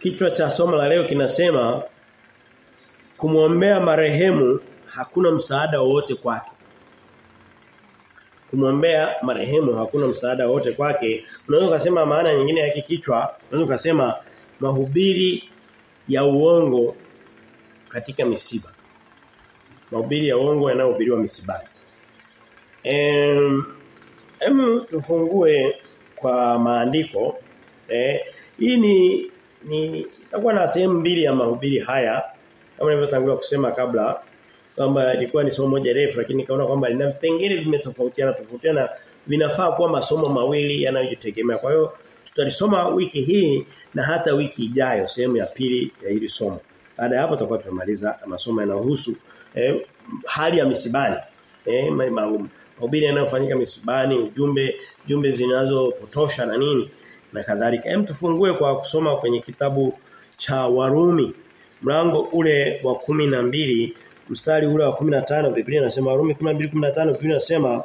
Kichwa cha somo la leo kinasema kumwombea marehemu hakuna msaada wowote kwake. Kumwombea marehemu hakuna msaada wowote kwake. Unaweza kusema maana nyingine ya kichwa, unaweza kusema mahubiri ya uongo katika misiba. Mahubiri ya uongo yanayohubiriwa misibani. Em, em tufungue kwa maandiko. Eh, hii ni ni itakuwa na sehemu mbili ya mahubiri haya kama nilivyotangulia kusema kabla kwamba ilikuwa ni somo moja refu lakini nikaona kwamba lina vipengele vimetofautiana tofautiana vinafaa kuwa masomo mawili yanayojitegemea. Kwa hiyo tutalisoma wiki hii na hata wiki ijayo sehemu ya pili ya hili somo. Baada ya hapo tutakuwa tumemaliza masomo yanayohusu eh, hali ya misibani. Eh, mahubiri yanayofanyika misibani, ujumbe, jumbe zinazopotosha na nini na kadhalika. Hem tufungue kwa kusoma kwenye kitabu cha Warumi mlango ule wa kumi na mbili mstari ule wa 15 Biblia inasema Warumi 12:15 Biblia inasema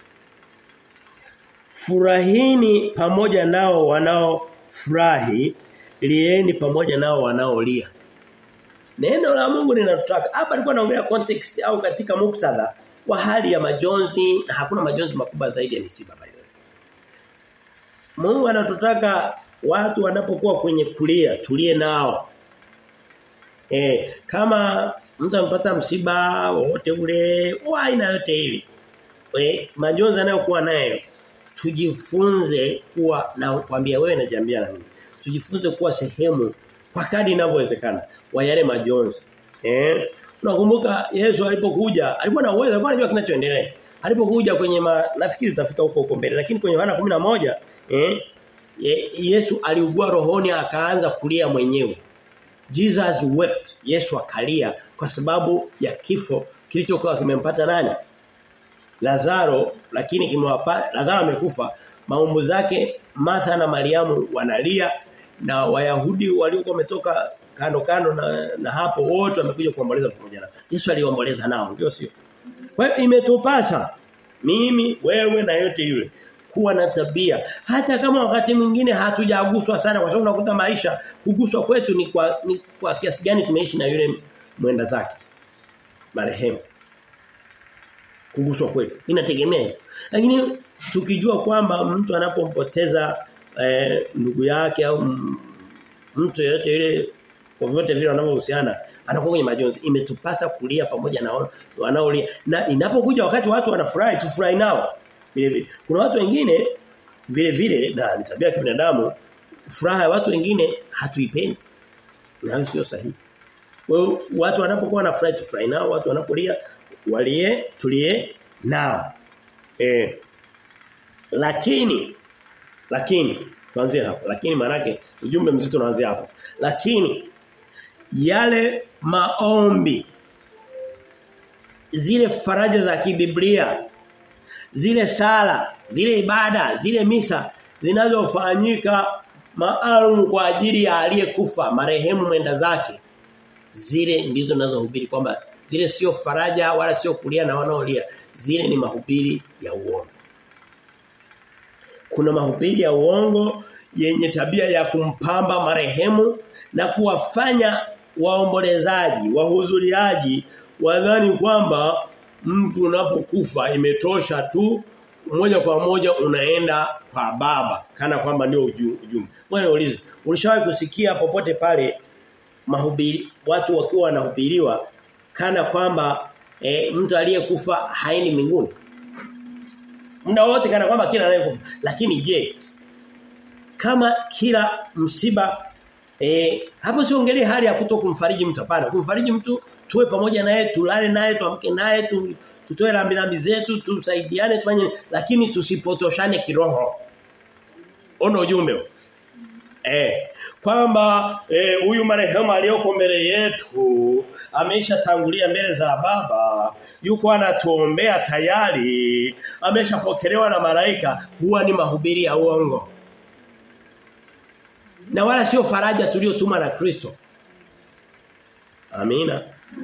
Furahini pamoja nao wanao furahi lieni pamoja nao wanaolia. Neno la Mungu linatutaka. Hapa alikuwa anaongelea context au katika muktadha wa hali ya majonzi na hakuna majonzi makubwa zaidi ya misiba by the way. Mungu anatutaka watu wanapokuwa kwenye kulia tulie nao. Eh, kama mtu amepata msiba wote ule wa aina yote ile. Eh, majonzi anayokuwa nayo tujifunze kuwa na kwambia wewe na jambia na mimi. Tujifunze kuwa sehemu kwa kadri inavyowezekana wa yale majonzi. Eh? Unakumbuka Yesu alipokuja, alikuwa na uwezo, alikuwa anajua kinachoendelea. Alipokuja kwenye ma, nafikiri tutafika huko huko mbele, lakini kwenye Yohana 11 eh Yesu aliugua rohoni akaanza kulia mwenyewe. Jesus wept. Yesu akalia kwa sababu ya kifo kilichokuwa kimempata nani? Lazaro lakini kimewapa Lazaro amekufa. Maumbu zake Martha na Mariamu wanalia na Wayahudi waliokuwa wametoka kando kando na, na hapo wote wamekuja kuomboleza pamoja nao. Yesu aliomboleza nao, ndio sio? Kwa hiyo imetupasa mimi wewe na yote yule kuwa na tabia hata kama wakati mwingine hatujaguswa sana kwa sababu unakuta maisha kuguswa kwetu ni kwa ni kwa kiasi gani tumeishi na yule mwenda zake marehemu kuguswa kwetu inategemea lakini tukijua kwamba mtu anapompoteza eh, ndugu yake au mtu yeyote yule kwa vyote vile wanavyohusiana anakuwa kwenye majonzi imetupasa kulia pamoja na wanaolia na inapokuja wakati watu wanafurahi tufurahi nao vile vile. Kuna watu wengine vile vile na ni tabia ya kibinadamu furaha ya watu wengine hatuipendi. Na sio sahihi. Kwa watu wanapokuwa na furaha tufurahi nao, watu wanapolia walie tulie nao. Eh. Lakini lakini tuanzie hapo. Lakini maanake ujumbe mzito unaanzia hapo. Lakini yale maombi zile faraja za kibiblia zile sala, zile ibada, zile misa zinazofanyika maalum kwa ajili ya aliyekufa, marehemu mwenda zake. Zile ndizo ninazohubiri kwamba zile sio faraja wala sio kulia na wanaolia. Zile ni mahubiri ya uongo. Kuna mahubiri ya uongo yenye tabia ya kumpamba marehemu na kuwafanya waombolezaji, wahudhuriaji wadhani kwamba mtu unapokufa imetosha tu moja kwa moja unaenda kwa baba kana kwamba ndio ujumbe. Bwana ulize, ulishawahi kusikia popote pale mahubiri watu wakiwa wanahubiriwa kana kwamba e, mtu aliyekufa haendi mbinguni? Muda wote kana kwamba kila anayekufa. Lakini je, kama kila msiba e, hapo siongelee hali ya kutokumfariji mtu hapana. Kumfariji mtu tuwe pamoja naye tulale naye tuamke naye tu, tutoe rambi rambi zetu tusaidiane tufanye lakini tusipotoshane kiroho. Ona ujumbe. Eh kwamba huyu eh, marehemu aliyoko mbele yetu ameshatangulia mbele za baba yuko anatuombea tayari ameshapokelewa na malaika huwa ni mahubiri ya uongo na wala sio faraja tuliyotuma na Kristo Amina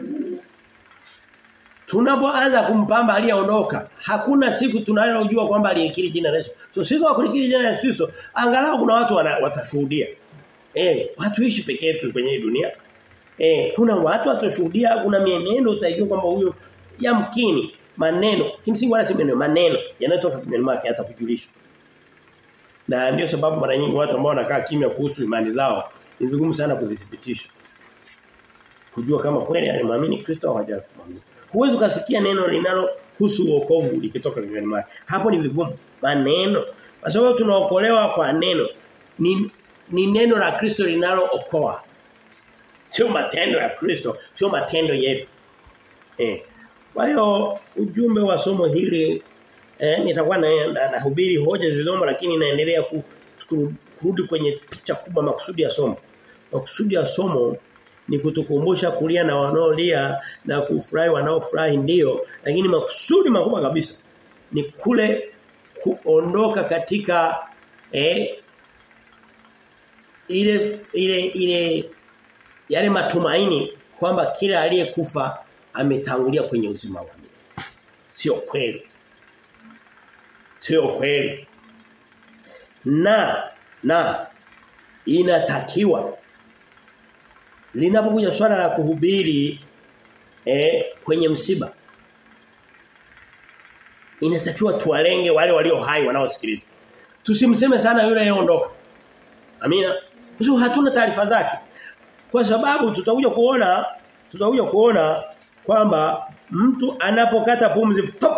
Tunapoanza kumpamba aliyeondoka, hakuna siku tunayojua kwamba aliyekiri jina la Yesu. So siku ya kulikiri jina la Yesu Kristo, angalau kuna watu wana, watashuhudia. Eh, watu ishi peke yetu kwenye hii dunia. Eh, kuna watu watoshuhudia kuna mienendo utajua kwamba huyo yamkini maneno kimsingi wala si maneno maneno yanatoka kinywani mwake hata kujulisha. Na ndio sababu mara nyingi watu ambao wanakaa kimya kuhusu imani zao ni vigumu sana kuzithibitisha. Kujua kama kweli alimwamini Kristo au hajaamini. Huwezi ukasikia neno linalohusu wokovu likitoka kinywani mwake. Hapo ni vigumu. Maneno. Kwa sababu tunaokolewa kwa neno. Ni ni neno la Kristo linalookoa. Sio matendo ya Kristo, sio matendo yetu. Eh. Kwa hiyo ujumbe wa somo hili eh, nitakuwa na nahubiri na hoja zilizomo lakini naendelea ku, kurudi kwenye picha kubwa makusudi ya somo. Makusudi ya somo ni kutukumbusha kulia na wanaolia na kufurahi wanaofurahi ndio lakini makusudi makubwa kabisa ni kule kuondoka katika eh, ile ile ile yale matumaini kwamba kila aliyekufa ametangulia kwenye uzima wa milele. Sio kweli. Sio kweli. Na na inatakiwa linapokuja swala la kuhubiri eh, kwenye msiba inatakiwa tuwalenge wale walio hai wanaosikiliza. Tusimseme sana yule ayeondoka. Amina. Kwa sababu hatuna taarifa zake. Kwa sababu tutakuja kuona tutakuja kuona kwamba mtu anapokata pumzi pop,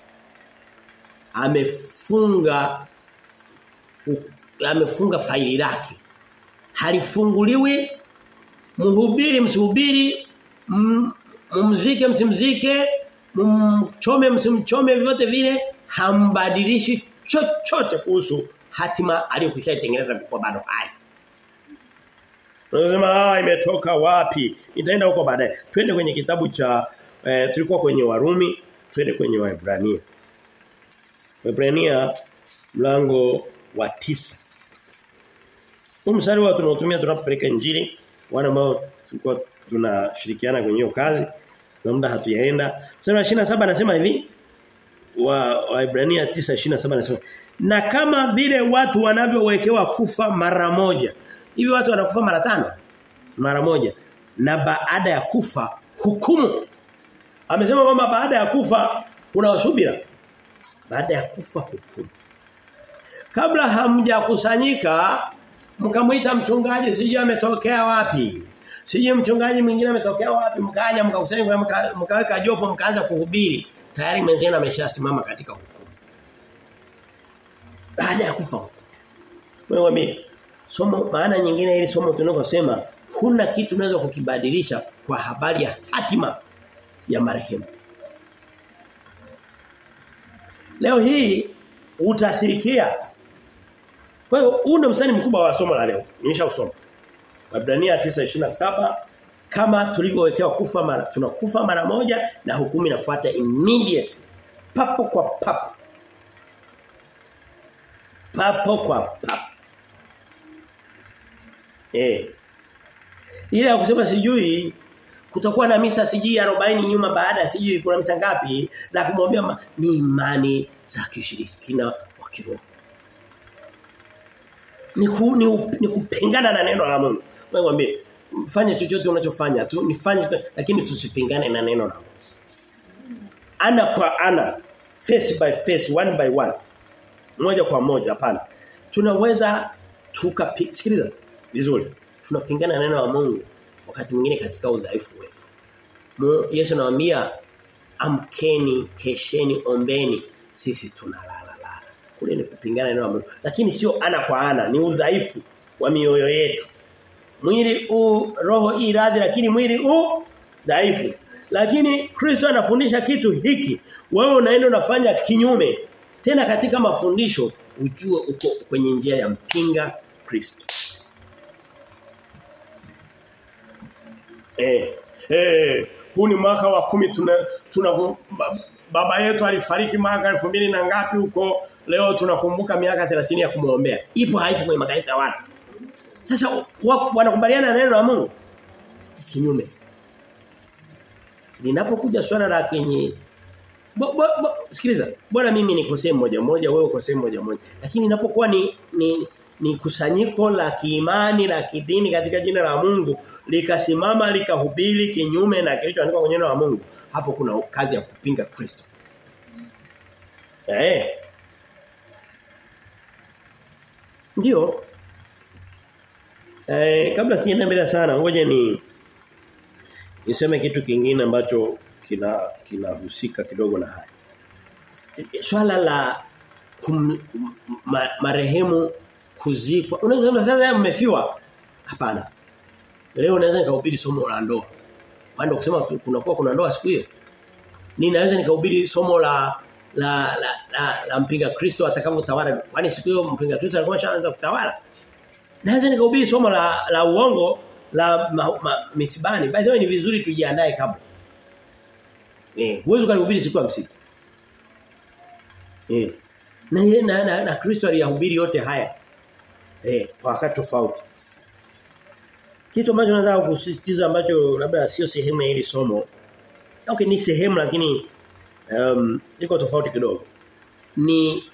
amefunga amefunga faili lake. Halifunguliwi mhubiri msihubiri mumzike msimzike mchome msimchome vyote vile hambadilishi chochote kuhusu hatima aliyokwishaitengeneza kwa bado hai. Unasema ah imetoka wapi? Itaenda huko baadaye. Twende kwenye kitabu cha eh, tulikuwa kwenye Warumi, twende kwenye Waebrania. Waebrania mlango wa tisa Huu mstari wa tunaotumia tunapopeleka injili wana ambao tulikuwa tunashirikiana kwenye hiyo kazi na muda hatujaenda. Mstari wa 27 anasema hivi wa Waebrania 9:27 anasema na kama vile watu wanavyowekewa kufa mara moja Hivi watu wanakufa mara tano? Mara moja. Na baada ya kufa hukumu. Amesema kwamba baada ya kufa kuna wasubira. Baada ya kufa hukumu. Kabla hamjakusanyika mkamuita mchungaji sijui ametokea wapi. Sijui mchungaji mwingine ametokea wapi mkaja mkakusanyika mkaweka jopo mkaanza kuhubiri. Tayari mwenzenu ameshasimama katika hukumu. Baada ya kufa. Wewe mimi somo maana nyingine ili somo tunakosema huna kitu unaweza kukibadilisha kwa habari ya hatima ya marehemu. Leo hii utasirikia. Kwa hiyo huu ndio msani mkubwa wa somo la leo. Nimeshausoma. Waebrania 9:27 kama tulivyowekewa kufa mara tunakufa mara moja na hukumu inafuata immediate papo kwa papo. Papo kwa papo. Eh. Ile ya kusema sijui kutakuwa na misa sijui 40 nyuma baada sijui kuna misa ngapi na kumwambia ni imani za kishirikina wa kiroho. Ni, ku, ni, ni kupingana na neno la Mungu. Mwambie fanya chochote unachofanya tu nifanye lakini tusipingane na neno la Mungu. Ana kwa ana, face by face, one by one. Moja kwa moja hapana. Tunaweza tukasikiliza vizuri. Tunapingana na neno la Mungu wakati mwingine katika udhaifu wetu. Yesu anawaambia amkeni, kesheni, ombeni. Sisi tunalala lala. Kule ni kupingana na neno la Mungu. Lakini sio ana kwa ana, ni udhaifu wa mioyo yetu. Mwili u roho hii radhi lakini mwili u dhaifu. Lakini Kristo anafundisha kitu hiki. Wewe unaenda unafanya kinyume. Tena katika mafundisho ujue uko kwenye njia ya mpinga Kristo. Eh. Eh, huu ni mwaka wa kumi tuna, tuna baba yetu alifariki mwaka elfu mbili na ngapi huko leo tunakumbuka miaka 30 ya kumuombea. Ipo haipo kwenye makanisa ya watu. Sasa wanakubaliana na neno la Mungu kinyume. Linapokuja swala la kenye bo, bo, bo, sikiliza, bora mimi niko sehemu moja moja wewe uko sehemu moja moja. Lakini inapokuwa ni ni ni kusanyiko la kiimani la kidini katika jina la Mungu likasimama likahubiri kinyume na kilichoandikwa kwenye neno la Mungu hapo kuna kazi ya kupinga Kristo eh ndio eh kabla sienda mbele sana ngoja ni niseme kitu kingine ambacho kina kinahusika kidogo na haya swala la kum, ma, marehemu kuzikwa unaweza kusema sasa mmefiwa hapana leo naweza nikahubiri somo la ndoa bado kusema kuna kuwa kuna ndoa siku hiyo ninaweza nikahubiri somo la la la, la, la mpinga Kristo atakavyotawala kwani siku hiyo mpinga Kristo alikuwa shaanza kutawala naweza nikahubiri somo la la uongo la ma, ma, misibani by the way ni vizuri tujiandae kabla eh huwezi kuhubiri siku ya msiba eh na na, na, na Kristo aliyahubiri yote haya eh kwa wakati tofauti kitu ambacho nataka kusisitiza ambacho labda sio sehemu ya hili somo okay ni sehemu lakini um, iko tofauti kidogo ni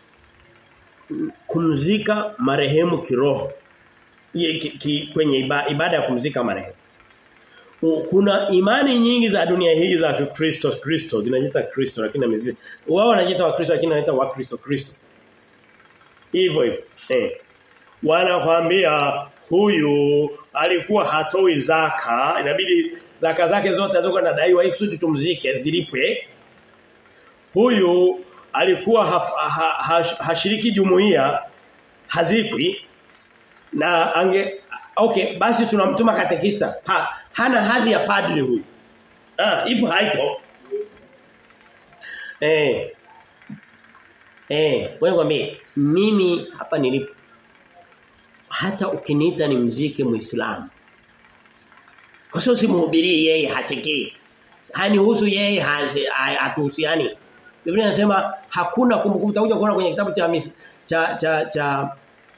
kumzika marehemu kiroho ki, ki, kwenye iba, ibada ya kumzika marehemu kuna imani nyingi za dunia hii za Kristo Kristo zinajiita Kristo lakini amezi wao wanajiita wa Kristo lakini wanaita wa Kristo Kristo hivyo hivyo eh wanakwambia huyu alikuwa hatoi zaka inabidi zaka zake zote azokuwa nadaiwa ili kusudi tumzike zilipwe huyu alikuwa haf, ha, ha, hashiriki jumuiya hazikwi na ange okay basi tunamtuma katekista ha, hana hadhi ya padri huyu ah ipo haipo eh eh wewe kwambie mimi hapa nilipo hata ukiniita ni mzike muislamu kwa sababu simhubirii yeye hasikii hanihusu yeye hatuhusiani Biblia inasema hakuna kumbukumbu utakuja kuona kwenye kitabu cha cha cha cha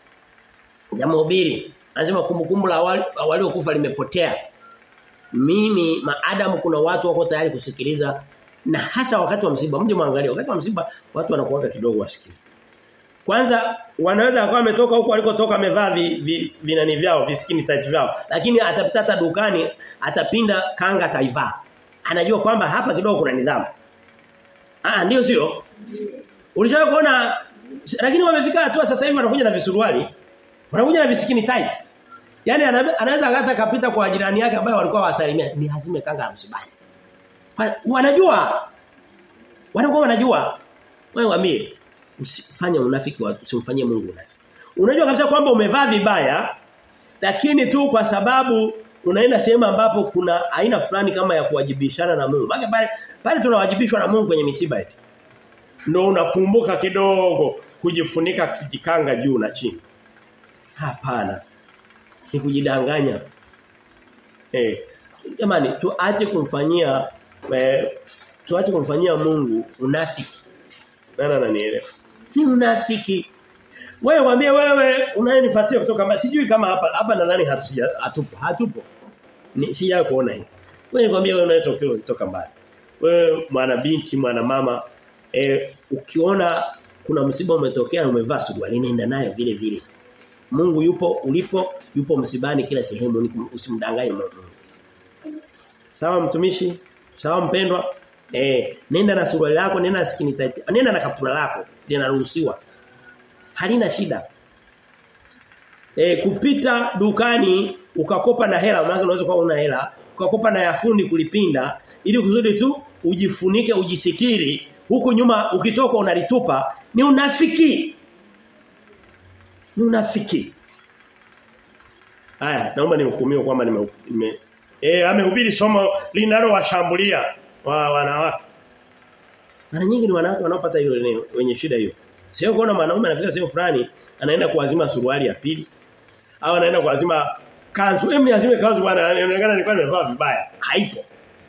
ya mhubiri anasema kumbukumbu la waliokufa limepotea mimi maadamu kuna watu wako tayari kusikiliza na hasa wakati wa msiba mje muangalie wakati wa msiba watu wanakuwa kidogo wasikivu kwanza wanaweza akawa ametoka huko alikotoka amevaa vi, vi, vinani vyao viskini tight vyao lakini atapita hata dukani atapinda kanga taivaa anajua kwamba hapa kidogo kuna nidhamu ah ndio sio ulishawahi kuona lakini wamefika hatua sasa hivi wanakuja na visuruali wanakuja na visikini tight Yaani anaweza hata kapita kwa jirani yake ambaye walikuwa wasalimia ni lazima kanga msibani. Wanajua. Wanakuwa wanajua. Wewe waambie usifanye unafiki usimfanyie Mungu unafiki. Unajua kabisa kwamba umevaa vibaya lakini tu kwa sababu unaenda sehemu ambapo kuna aina fulani kama ya kuwajibishana na Mungu. Maana pale pale tunawajibishwa na Mungu kwenye misiba yetu. Ndio unakumbuka kidogo kujifunika kijikanga juu na chini. Hapana ni kujidanganya. Eh, jamani tuache kumfanyia eh, tuache kumfanyia Mungu unafiki. Nani ananielewa? Ni unafiki. Wewe mwambie wewe unayenifuatia kutoka mbali. Sijui kama hapa hapa nadhani hatuja hatupo. Hatupo. Ni sija kuona hii. Wewe mwambie wewe unayetoka kutoka mbali. Wewe mwana binti, mwana mama eh, ukiona kuna msiba umetokea umevaa suruali nenda naye vile vile. Mungu yupo ulipo, yupo msibani kila sehemu usimdanganye Mungu. Sawa mtumishi? Sawa mpendwa? Eh, nenda na suruali lako, nenda na skini tight. Nenda na kaptura lako, linaruhusiwa. Halina shida. Eh, kupita dukani ukakopa na hela, maana unaweza kuwa una hela, ukakopa na yafundi kulipinda ili kusudi tu ujifunike, ujisitiri, huku nyuma ukitoka unalitupa, ni unafiki ni unafiki. Haya, naomba nihukumiwe kwamba nime, nime eh amehubiri somo linalowashambulia wa wanawake. Mara nyingi ni wanawake wanaopata hiyo wenye shida hiyo. Sio kuona mwanaume anafika sehemu fulani anaenda kuazima suruali ya pili au anaenda kuazima kanzu. Hem niazime kanzu bwana inaonekana nilikuwa nimevaa vibaya. Haipo.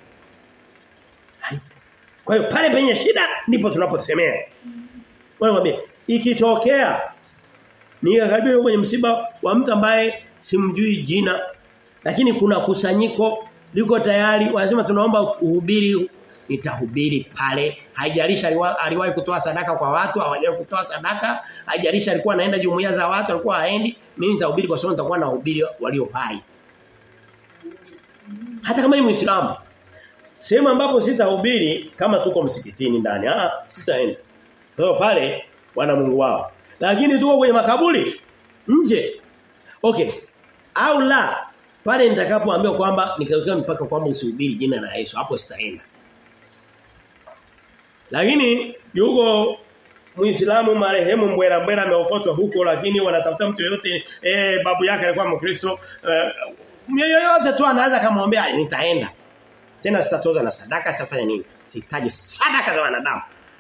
Haipo. Kwa hiyo pale penye shida ndipo tunaposemea. Wewe mwambie ikitokea nikakaribia kwenye msiba wa mtu ambaye simjui jina lakini kuna kusanyiko liko tayari wanasema tunaomba uhubiri nitahubiri pale haijalishi aliwahi kutoa sadaka kwa watu hawajawahi kutoa sadaka haijalishi alikuwa anaenda jumuiya za watu alikuwa haendi mimi nitahubiri kwa sababu nitakuwa nahubiri walio hai. Hata kama ni Muislamu. Sehemu ambapo sitahubiri kama tuko msikitini ndani, ah sitaenda. Kwa so, pale wana Mungu wao. Lakini tuko kwenye makaburi nje. Okay. Au la pale nitakapoambiwa kwamba nikaweka mpaka kwamba usihubiri jina la Yesu hapo sitaenda. Lakini yuko Muislamu marehemu mbwera mbwera ameokotwa huko lakini wanatafuta mtu yeyote eh babu yake alikuwa Mkristo eh, yoyote tu anaweza kumwambia nitaenda. Tena sitatoza na sadaka sitafanya nini? Sihitaji sadaka za wanadamu.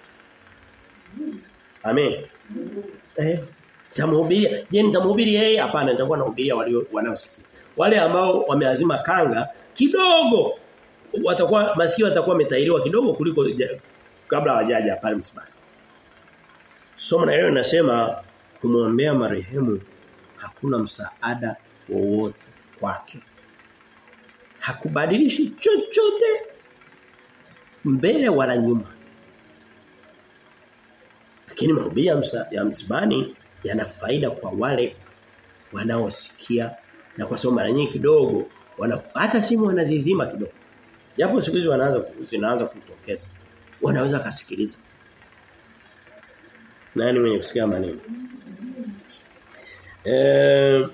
Amen. Eh tamhubiria. Je, nitamhubiria yeye? Hapana, nitakuwa nahubiria walio wanaosikia. Wale ambao wameazima kanga kidogo watakuwa masikio watakuwa wametairiwa kidogo kuliko kabla hawajaja pale msibani. Somo la leo linasema kumwombea marehemu hakuna msaada wowote kwake. Hakubadilishi chochote mbele wala nyuma. Lakini mahubiri ya, msa, ya msibani yana faida kwa wale wanaosikia na kwa sababu mara nyingi kidogo wana, hata simu wanazizima kidogo. Japo siku hizi wanaanza zinaanza kutokeza. Wanaweza kasikiliza. Nani mwenye kusikia maneno? Eh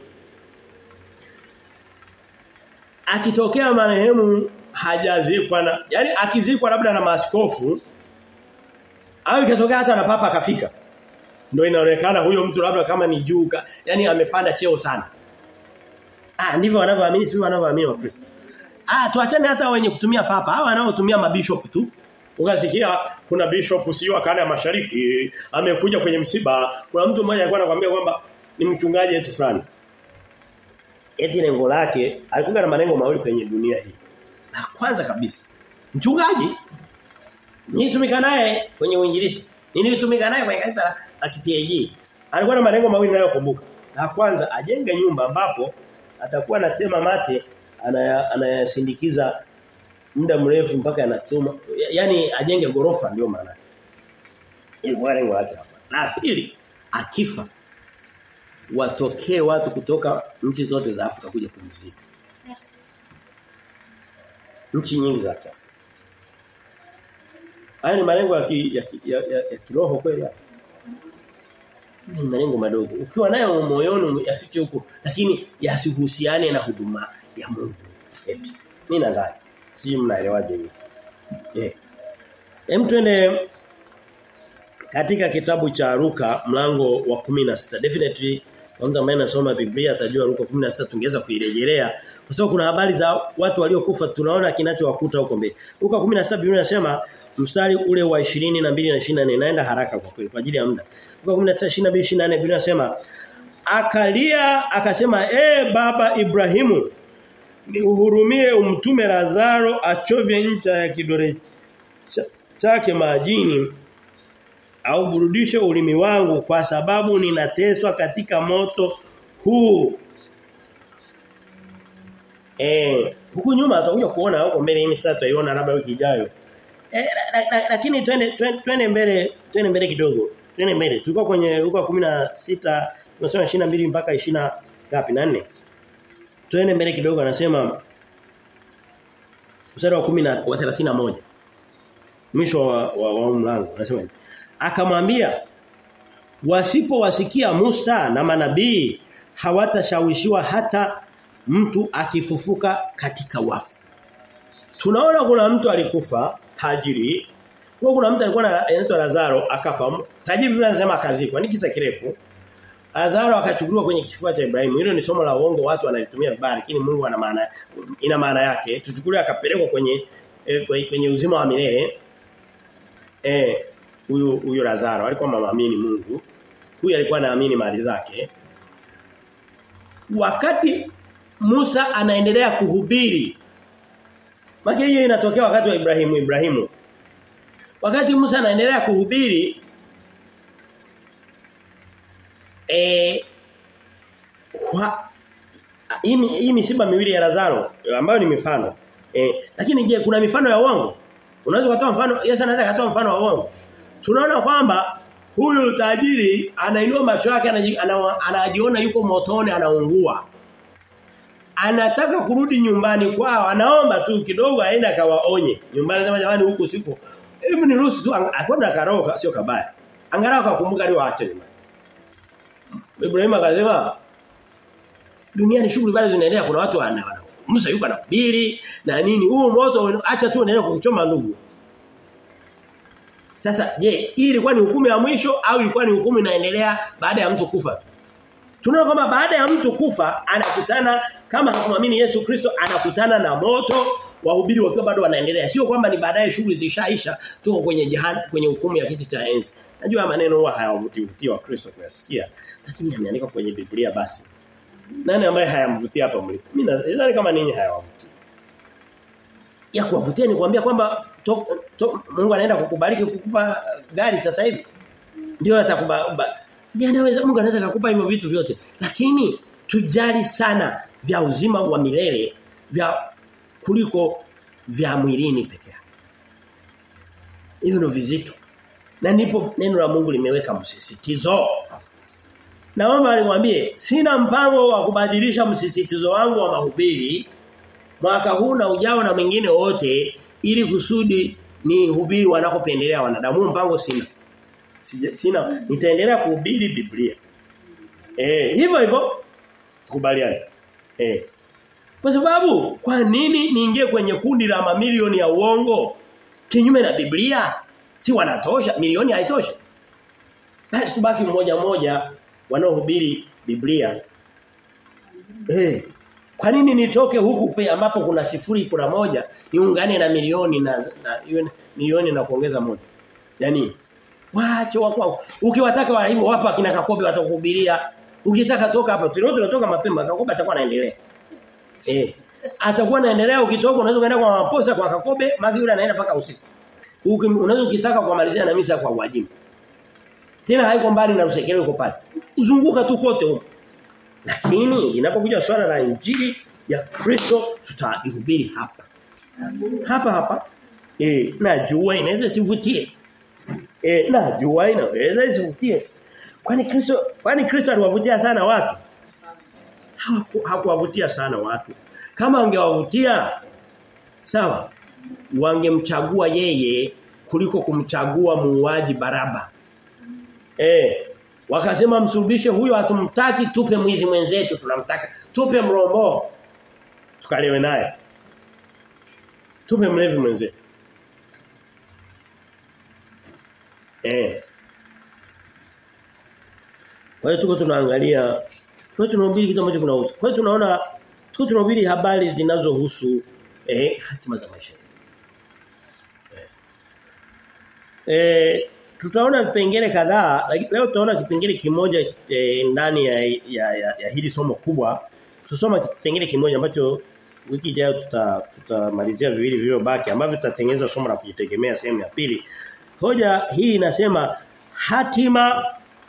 Akitokea marehemu hajazikwa na yani akizikwa labda na maaskofu au ikatokea hata na papa akafika ndio inaonekana huyo mtu labda kama ni juu yani amepanda cheo sana ah ndivyo wanavyoamini sio wanavyoamini wa Kristo ah tuachane hata wenye kutumia papa hawa wanaotumia mabishop tu ukasikia kuna bishop sio akana ya mashariki amekuja kwenye msiba kuna mtu mmoja alikuwa anakuambia kwamba ni mchungaji wetu fulani eti lengo lake alikuwa na malengo mawili kwenye dunia hii la kwanza kabisa mchungaji nilitumika naye kwenye uinjilisti nilitumika naye kwenye kanisa la KTAG alikuwa na malengo mawili nayokumbuka la kwanza ajenge nyumba ambapo atakuwa na tema mate anayasindikiza anaya muda mrefu mpaka yanatuma yani ajenge gorofa ndio maana ilikuwa lengo lake hapa la pili akifa watokee watu kutoka nchi zote za Afrika kuja kumzika nchi nyingi za Afrika haya ni malengo ya, ki, ya, ki, ya, ya, ya kiroho kweli hapa ni malengo madogo ukiwa nayo moyoni yafike huko lakini yasihusiane na huduma ya Mungu eti mimi nadhani si mnaelewaje hivi eh hem twende katika kitabu cha Luka mlango wa 16 definitely kwanza mimi nasoma Biblia atajua Luka 16 tungeweza kuirejelea kwa sababu kuna habari za watu waliokufa tunaona kinachowakuta huko mbele Luka 17 Biblia inasema mstari ule wa 22 na 24 naenda haraka kwa kweli kwa ajili ya muda Luka 19 22 24 Biblia inasema akalia akasema eh baba Ibrahimu nihurumie umtume Lazaro achovye ncha ya kidole chake majini au burudishe ulimi wangu kwa sababu ninateswa katika moto huu. Eh, huku nyuma tutakuja kuona huko mbele hii sasa tutaiona labda wiki ijayo. Eh, lakini twende twende mbele, twende mbele kidogo. Twende mbele. Tulikuwa kwenye Luka 16, tunasema 22 mpaka 20 ngapi na 4. Twende mbele kidogo anasema mstari wa 10 wa 31. Mwisho wa, wa, wa mlango anasema akamwambia wasipowasikia Musa na manabii hawatashawishiwa hata mtu akifufuka katika wafu. Tunaona kuna mtu alikufa tajiri. Kwa kuna mtu alikuwa anaitwa Lazaro akafa. Tajiri Biblia inasema akazikwa. Ni kisa kirefu. Lazaro akachukuliwa kwenye kifua cha Ibrahimu. Hilo ni somo la uongo watu wanalitumia vibaya lakini Mungu ana maana ina maana yake. Tuchukulie akapelekwa kwenye eh, kwenye uzima wa milele. Eh huyu huyu Lazaro alikuwa mamaamini Mungu. Huyu alikuwa anaamini mali zake. Wakati Musa anaendelea kuhubiri. Maki hiyo inatokea wakati wa Ibrahimu Ibrahimu. Wakati Musa anaendelea kuhubiri eh hii hii misiba miwili ya Lazaro ambayo ni mifano. Eh lakini je kuna mifano ya uongo? Unaweza kutoa mfano Yesu anaweza kutoa mfano wa uongo. Tunaona kwamba huyu tajiri anainua macho yake anajiona yuko motoni anaungua. Anataka kurudi nyumbani kwao, anaomba tu kidogo aende akawaonye. Nyumbani sema jamani huku siko. Hebu ni ruhusu tu akwenda karoka sio kabaya. Angalau akakumbuka leo aache nyumbani. Ibrahim akasema duniani shughuli bado zinaendelea kuna watu wana Musa yuko na pili na nini huu moto acha tu unaendelea kukuchoma ndugu. Sasa je, hii ilikuwa ni hukumu ya mwisho au ilikuwa ni hukumu inaendelea baada ya mtu kufa tu? Tunaona kwamba baada ya mtu kufa anakutana kama hakumwamini Yesu Kristo anakutana na moto wahubiri wakiwa bado wanaendelea. Sio kwamba ni baadaye shughuli zishaisha tuko kwenye jehanamu kwenye hukumu ya kiti cha enzi. Najua maneno huwa hayavutii vutii wa Kristo kuyasikia lakini yameandikwa kwenye Biblia basi. Nani ambaye hayamvutia hapa mlipo? Mimi nadhani kama ninyi hayawavutii. Ya kuwavutia ni kuambia kwamba to, to, Mungu anaenda kukubariki kukupa gari sasa hivi. Ndio atakuba anaweza Mungu anaweza kukupa hivyo vitu vyote. Lakini tujali sana vya uzima wa milele vya kuliko vya mwilini pekee. Hivyo ndio vizito. Na ndipo neno la Mungu limeweka msisitizo. Naomba nikwambie sina mpango wa kubadilisha msisitizo wangu wa mahubiri mwaka huu na ujao na mwingine wote ili kusudi ni hubiri wanakopendelea wanadamu mpango sina. Sina nitaendelea kuhubiri Biblia. Eh hivyo hivyo tukubaliane. Eh kwa sababu kwa nini niingie kwenye kundi la mamilioni ya uongo kinyume na Biblia? Si wanatosha, milioni haitoshi. Basi tubaki mmoja mmoja wanaohubiri Biblia. Eh. Kwa nini nitoke huku pe ambapo kuna sifuri kuna moja niungane na milioni na, na milioni na kuongeza moja? Yaani waache wako ukiwataka wa hivyo wapa kina Kakobe watakuhubiria. Ukitaka toka hapa tulio tunatoka mapema Kakobe atakuwa anaendelea. Eh. Atakuwa anaendelea ukitoka unaweza kwenda kwa maposa kwa Kakobe magi yule anaenda mpaka usiku. Unaweza ukitaka kumalizia na misa kwa wajibu. Tena haiko mbali na usekele uko pale. Uzunguka tu kote huko. Lakini inapokuja swala la injili ya Kristo tutaihubiri hapa. Hapa hapa. Eh, najua inaweza sivutie. Eh, najua inaweza isivutie. Kwani Kristo kwani Kristo aliwavutia sana watu? Hakuwavutia sana watu. Kama angewavutia sawa wangemchagua yeye kuliko kumchagua muuaji Baraba. Eh, wakasema msulubishe huyo hatumtaki tupe mwizi mwenzetu tunamtaka. Tupe mrombo. Tukalewe naye. Tupe mlevi mwenzetu. Eh. Kwa hiyo tuko tunaangalia kwa hiyo tunahubiri kitu ambacho kunahusu. Kwa hiyo tunaona tuko tunahubiri habari zinazohusu eh hatima za maisha. Eh. eh tutaona vipengele kadhaa leo tutaona kipengele kimoja e, ndani ya, ya, ya, ya hili somo kubwa tutasoma kipengele kimoja ambacho wiki ijayo tuta tutamalizia viwili vilivyobaki ambavyo tutatengeneza somo la kujitegemea sehemu ya pili hoja hii inasema hatima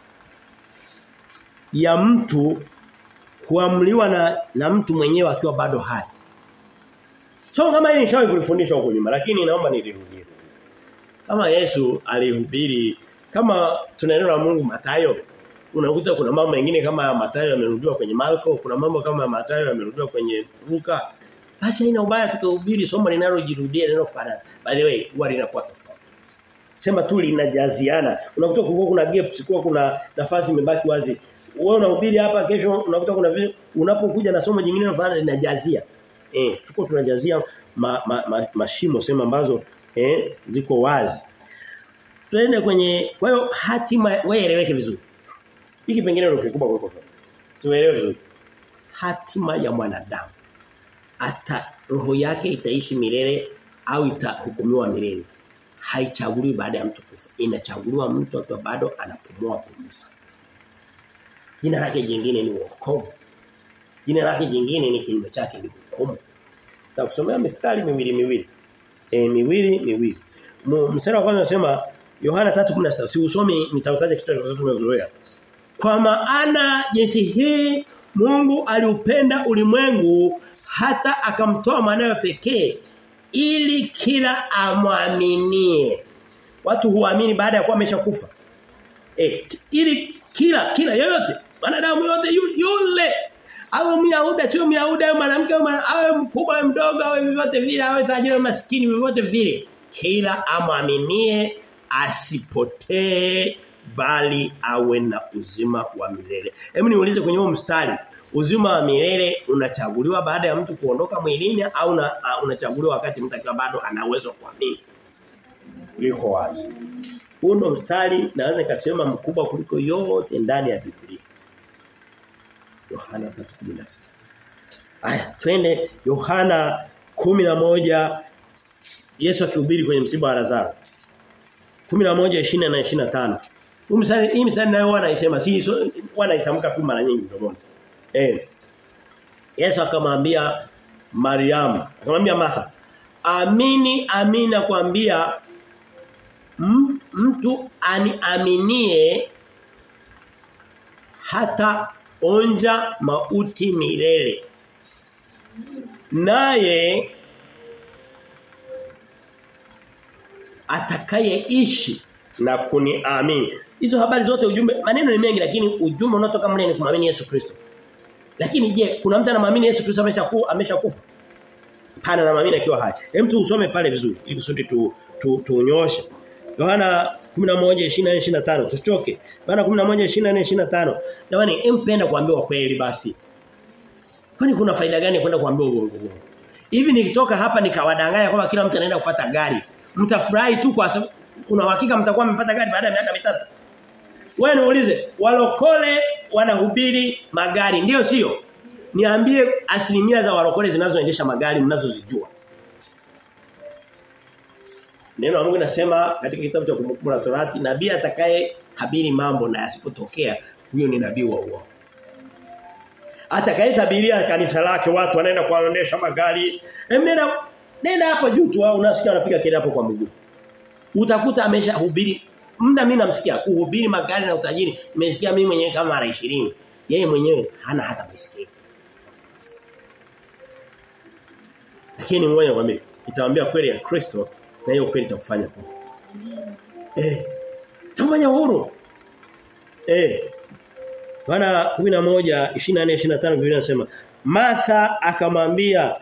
ya mtu huamliwa na na mtu mwenyewe akiwa bado hai so kama hili nishawahi kulifundisha huko nyuma lakini naomba nilirudie kama Yesu alihubiri kama tuna neno la Mungu Mathayo unakuta kuna mambo mengine kama Mathayo yamerudiwa kwenye Marko kuna mambo kama Mathayo yamerudiwa kwenye Luka basi haina ubaya tukahubiri somo linalojirudia linalofanana by the way huwa linakuwa tofauti sema tu linajaziana unakuta kulikuwa kuna gaps kulikuwa kuna nafasi imebaki wazi wewe unahubiri hapa kesho unakuta kuna vile unapokuja na somo jingine linalofanana linajazia eh tuko tunajazia ma, ma, ma, mashimo sema ambazo eh ziko wazi. Tuende kwenye kwa hiyo hatima wewe eleweke vizuri. Hiki pengine ndio kikubwa kuliko Tuelewe vizuri. Hatima ya mwanadamu hata roho yake itaishi milele au itahukumiwa milele. Haichaguliwi baada ya mtu kufa. Inachaguliwa mtu akiwa bado anapumua pumzi. Jina lake jingine ni wokovu. Jina lake jingine ni kinyume chake ni hukumu. Takusomea mistari miwili miwili e, miwili miwili. Mstari wa kwanza unasema Yohana 3:16 si usome nitautaja kitu kwa sababu tumezoea. Kwa maana jinsi hii Mungu aliupenda ulimwengu hata akamtoa mwanawe pekee ili kila amwaminie. Watu huamini baada ya kuwa ameshakufa. Eh ili kila kila yoyote wanadamu yote yule awe Myahudi sio Myahudi awe mwanamke awe mkubwa awe mdogo awe vyovyote vile awe tajiri awe maskini vyovyote vile kila amwaminie asipotee bali awe na uzima wa milele. Hebu niulize kwenye huo mstari uzima wa milele unachaguliwa baada ya mtu kuondoka mwilini au una, uh, unachaguliwa wakati mtu akiwa bado ana uwezo kuamini? Liko wazi. Huu ndo mstari naweza nikasema mkubwa kuliko yote ndani ya Biblia. Yohana 3:16. Aya, twende Yohana 11 Yesu akihubiri kwenye msiba wa Lazaro. 11:20 na 25. Huu mstari hii mstari nayo wanaisema si so, wanaitamka tu mara nyingi mdomoni. Eh. Yesu akamwambia Mariamu, akamwambia Martha, "Amini, amini nakwambia mtu aniaminie hata onja mauti milele." Naye atakayeishi na kuniamini. Hizo habari zote ujumbe maneno ni mengi lakini ujumbe unaotoka mle ni kumwamini Yesu Kristo. Lakini je, kuna mtu anamwamini Yesu Kristo ameshakufa ameshakufa? Pana na maamini akiwa hai. Hem tu usome pale vizuri ili kusudi tu tunyoshe. Tu Yohana 11:24-25 tusichoke. Yohana 11:24-25. Jamani, empenda kuambiwa kweli basi. Kwani kuna faida gani kwenda kuambiwa uongo uongo? Hivi nikitoka hapa nikawadanganya kwamba kila mtu anaenda kupata gari. Mtafurahi tu kwa sababu una uhakika mtakuwa mmepata gari baada ya miaka mitatu. Wewe niulize, walokole wanahubiri magari ndio sio? Niambie asilimia za walokole zinazoendesha magari mnazozijua. Neno la Mungu nasema katika kitabu cha kumbukumbu la Torati, nabii atakaye tabiri mambo na yasipotokea, huyo ni nabii wa uongo. Atakaye tabiria kanisa lake watu wanaenda kuwaendesha magari. Nenda nenda hapo juu tu unasikia wanapiga kelele hapo kwa mguu. Utakuta ameshahubiri muda mimi namsikia kuhubiri magari na utajiri nimesikia mimi mwenyewe kama mara 20 yeye mwenyewe hana hata baisikeli lakini ngoja kwambie itawaambia kweli ya Kristo na hiyo kweli itakufanya huru eh tafanya huru eh Bwana 11 24 25 Biblia inasema Martha akamwambia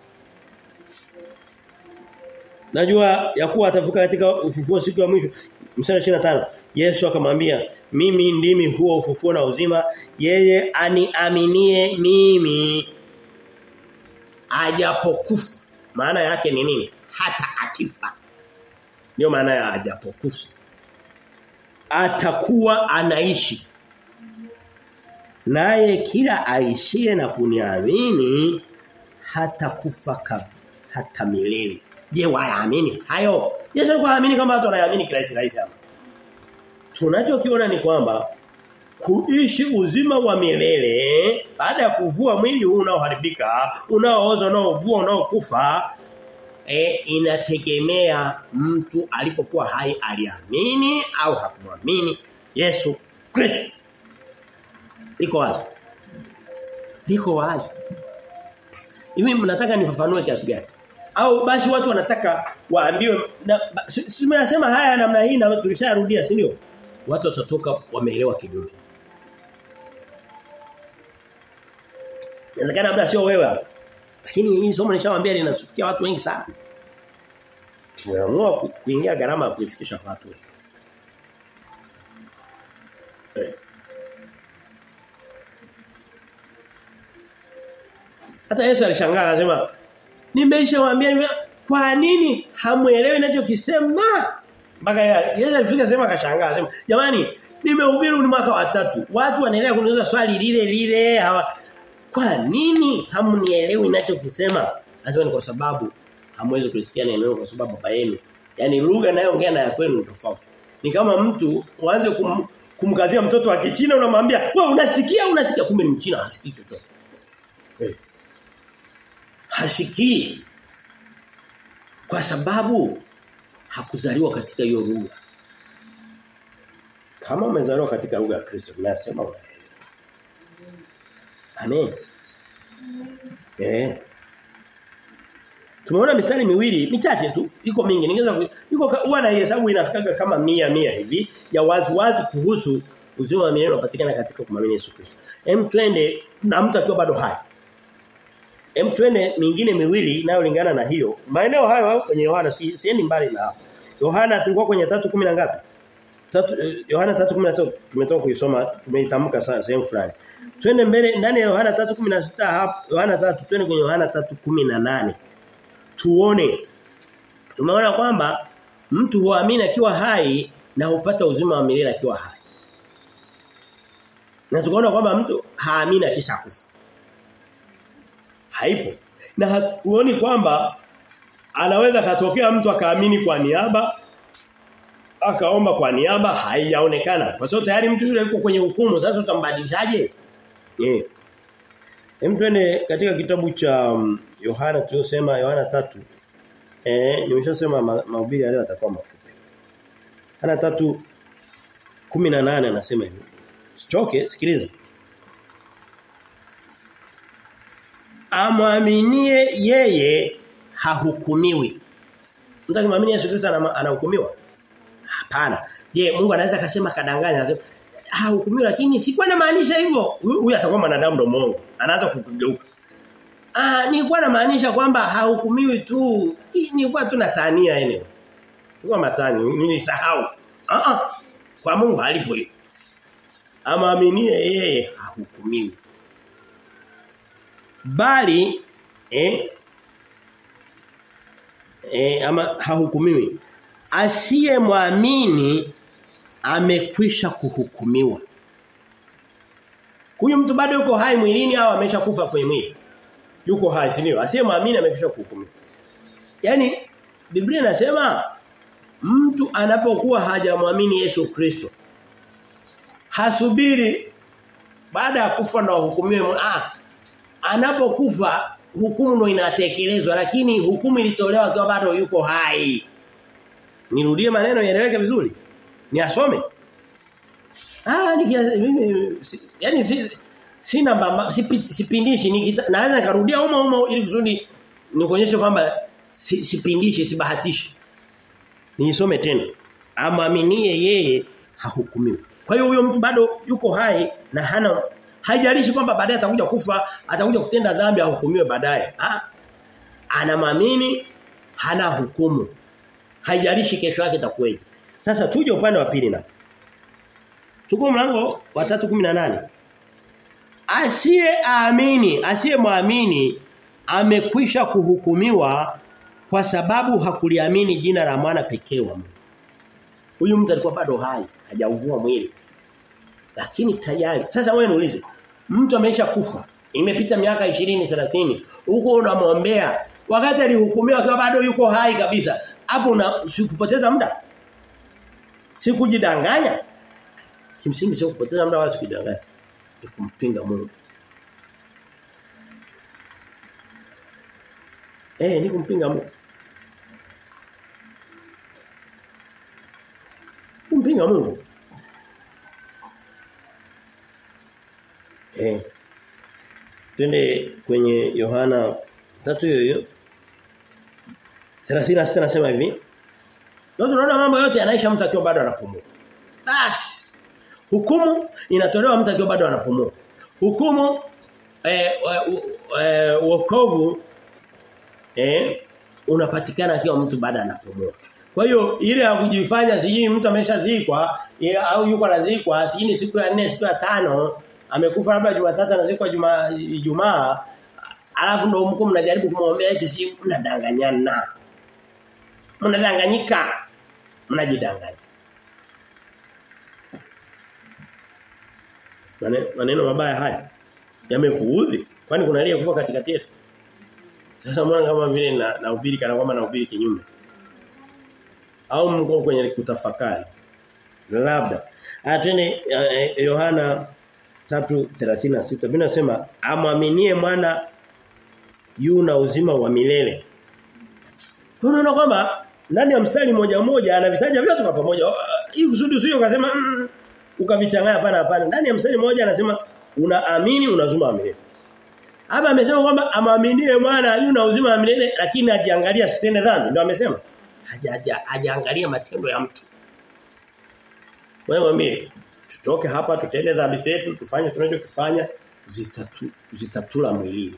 Najua ya kuwa atavuka katika ufufuo siku ya mwisho. Mstari 25. Yesu akamwambia, "Mimi ndimi huo ufufuo na uzima. Yeye aniaminie mimi ajapokufa." Maana yake ni nini? Hata akifa. Ndio maana ya ajapokufa. Atakuwa anaishi. Naye kila aishie na kuniamini hata kufa hata milele. Je, waamini hayo? Yesu alikuwa anaamini kama watu wanaamini kirahisi rahisi hapa. Tunachokiona ni kwamba kuishi uzima wa milele baada ya kuvua mwili huu unaoharibika, unaooza, unaougua, unaokufa e, inategemea mtu alipokuwa hai aliamini au hakumwamini Yesu Kristo. Liko wazi. Liko wazi. Hivi mnataka nifafanue kiasi gani? au basi watu wanataka waambiwe tumeyasema haya namna hii na tulisharudia si ndio watu watatoka wameelewa kinyume Inawezekana labda sio wewe lakini hii somo nishawaambia linasufikia watu wengi sana tumeamua kuingia gharama ya kuifikisha kwa watu wengi eh. Hata Yesu alishangaa anasema Nimeshawaambia kwa nini hamuelewi ninachokisema? Mpaka Yesu alifika sema akashangaa akasema, "Jamani, nimehubiri ni mwaka wa tatu. Watu wanaendelea kuniuliza swali lile lile hawa kwa nini hamunielewi ninachokisema?" Anasema ni kwa sababu hamwezi kulisikia neno kwa sababu baba yenu. Yaani lugha nayoongea na ya kwenu ni tofauti. Ni kama mtu uanze kum, kumkazia mtoto wa Kichina unamwambia, "Wewe unasikia unasikia kumbe ni Mchina hasikii chochote." Eh hasikii kwa sababu hakuzaliwa katika hiyo lugha. Kama umezaliwa katika lugha ya Kristo, tunasema unaelewa. Amen. Eh. Tumeona mistari miwili michache tu iko mingi ningeweza iko huwa na hesabu inafikaga kama mia mia hivi ya wazi wazi kuhusu uzima wa milele unapatikana katika kumwamini Yesu Kristo. Hem twende na mtu akiwa bado hai. Hem twende mingine miwili inayolingana na hiyo. Maeneo hayo kwenye Yohana si siendi mbali na hapo. Yohana tulikuwa kwenye 3:10 na ngapi? Tatu Yohana 3:16 tumetoka kuisoma tumeitamka sana sehemu fulani. Twende mbele ndani ya Yohana 3:16 hapo Yohana 3 twende kwenye Yohana 3:18. Tuone. Tumeona kwamba mtu huamini akiwa hai na hupata uzima wa milele akiwa hai. Na tukaona kwamba mtu haamini akisha kufa. Haipo. Na hatuoni kwamba anaweza katokea mtu akaamini kwa niaba akaomba kwa niaba haijaonekana. Kwa sababu tayari mtu yule yuko kwenye hukumu sasa utambadilishaje? Eh. Hem twende katika kitabu cha um, Yohana tuliosema Yohana tatu Eh nimeshasema mahubiri ma leo atakuwa mafupi. Yohana tatu 18 anasema hivi. Sichoke sikiliza. Amwaminie yeye hahukumiwi. Mtu akimwamini Yesu Kristo anahukumiwa? Hapana. Je, Mungu anaweza akasema kadanganya anasema hahukumiwi lakini sikuwa na maanisha hivyo. Huyu atakuwa mwanadamu ndo Mungu. Anaanza kukugeuka. Ah, nilikuwa namaanisha kwamba hahukumiwi tu. Nilikuwa tu natania eneo. Nilikuwa matani, nilisahau. Ah ah. Kwa Mungu halipo hiyo. Amaaminie yeye hahukumiwi. Bali eh eh ama hahukumiwi. Asiyemwamini amekwisha kuhukumiwa. Huyu mtu bado yuko hai mwilini au ameshakufa kwenye mwili? Yuko hai, si ndio? Asiyemwamini amekwisha kuhukumiwa. Yaani Biblia inasema mtu anapokuwa hajamwamini Yesu Kristo hasubiri baada ya kufa ndo hukumiwe ah anapokufa hukumu ndo inatekelezwa lakini hukumu ilitolewa akiwa bado yuko hai nirudie maneno yaeleweke vizuri niasome ah mimi yani si sina mbamba sipindishi nikita, naweza nikarudia humo humo ili kusudi nikuonyeshe kwamba si, sipindishi sibahatishi niisome tena amwaminie yeye hahukumiwi kwa hiyo huyo mtu bado yuko hai na hana haijalishi kwamba baadaye atakuja kufa, atakuja kutenda dhambi ahukumiwe baadaye. Ah. Anamwamini hana hukumu. Haijalishi kesho yake itakuwaje. Sasa tuje upande wa pili na. Tuko mlango wa 3:18. Asiye aamini, asiye muamini amekwisha kuhukumiwa kwa sababu hakuliamini jina la mwana pekee wa Mungu. Huyu mtu alikuwa bado hai, hajauvua mwili. Lakini tayari. Sasa wewe niulize, mtu amesha kufa, imepita miaka 20 30, huko unamwombea wakati alihukumiwa akiwa bado yuko hai kabisa. Hapo una sikupoteza muda. Sikujidanganya. Kimsingi sio kupoteza muda wala sikujidanganya. Ni kumpinga Mungu. Eh, ni kumpinga Mungu. Kumpinga Mungu. Eh. Twende kwenye Yohana tatu hiyo hiyo. 36 nasema hivi. Ndio tunaona mambo yote yanaisha mtu akiwa bado anapumua. Basi. Hukumu inatolewa mtu akiwa bado anapumua. Hukumu eh, eh wokovu eh unapatikana akiwa mtu bado anapumua. Kwa hiyo ile ya kujifanya sijui mtu ameshazikwa au yuko anazikwa sijui siku ya 4 siku ya tano amekufa labda Jumatatu anazikwa Juma Ijumaa alafu ndio mko mnajaribu kumwombea eti si mnadanganyana. Mnadanganyika. Mnajidanganya. Maneno, maneno mabaya haya yamekuudhi kwani kuna aliye kufa katikati yetu. Sasa mbona kama vile na nahubiri kana kwamba nahubiri kinyume. Au mko kwenye kutafakari. Labda. Atene Yohana 3:36 Biblia inasema amwaminie mwana yu na uzima wa milele. Unaona kwamba ndani ya mstari moja moja anavitaja vyote kwa pamoja. Hii kusudi usije ukasema mm, ukavichanganya hapana hapana. Ndani ya mstari mmoja anasema unaamini una uzima wa milele. Hapa amesema kwamba amaminie mwana yuna uzima wa milele lakini ajiangalia sitende dhambi. Ndio amesema. Haja hajaangalia matendo ya mtu. Wewe mwambie tutoke hapa tutende dhambi zetu tufanye tunachokifanya zitatu, zitatula mwilini.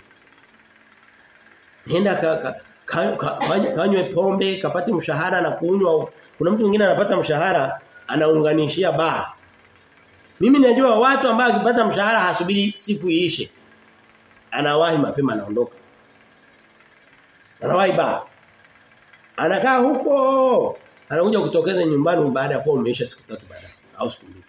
Nenda ka, ka, ka, ka, kanywe, kanywe pombe kapate mshahara na kunywa kuna mtu mwingine anapata mshahara anaunganishia baa mimi najua watu ambao akipata mshahara hasubiri siku iishe anawahi mapema anaondoka anawahi baa anakaa huko anakuja kutokeza nyumbani baada ya kuwa umeisha siku tatu baadaye au siku mbili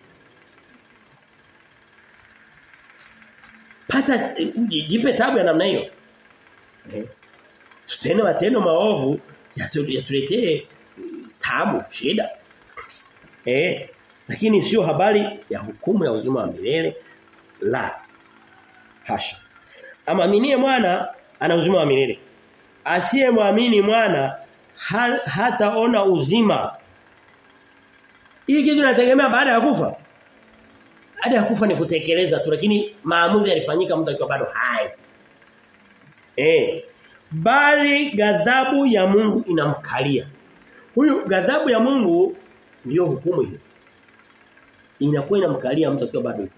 pata jipe tabu ya namna hiyo eh tutende matendo maovu yatuletee tabu shida eh lakini sio habari ya hukumu ya uzima wa milele la hasha amaminie mwana ana uzima wa milele asiyemwamini mwana ha, hataona uzima hii kitu inategemea baada ya kufa baada ya kufa ni kutekeleza tu lakini maamuzi yalifanyika mtu akiwa bado hai eh bali ghadhabu ya Mungu inamkalia. Huyu ghadhabu ya Mungu ndiyo hukumu hiyo. Inakuwa inamkalia mtu akiwa bado yuko.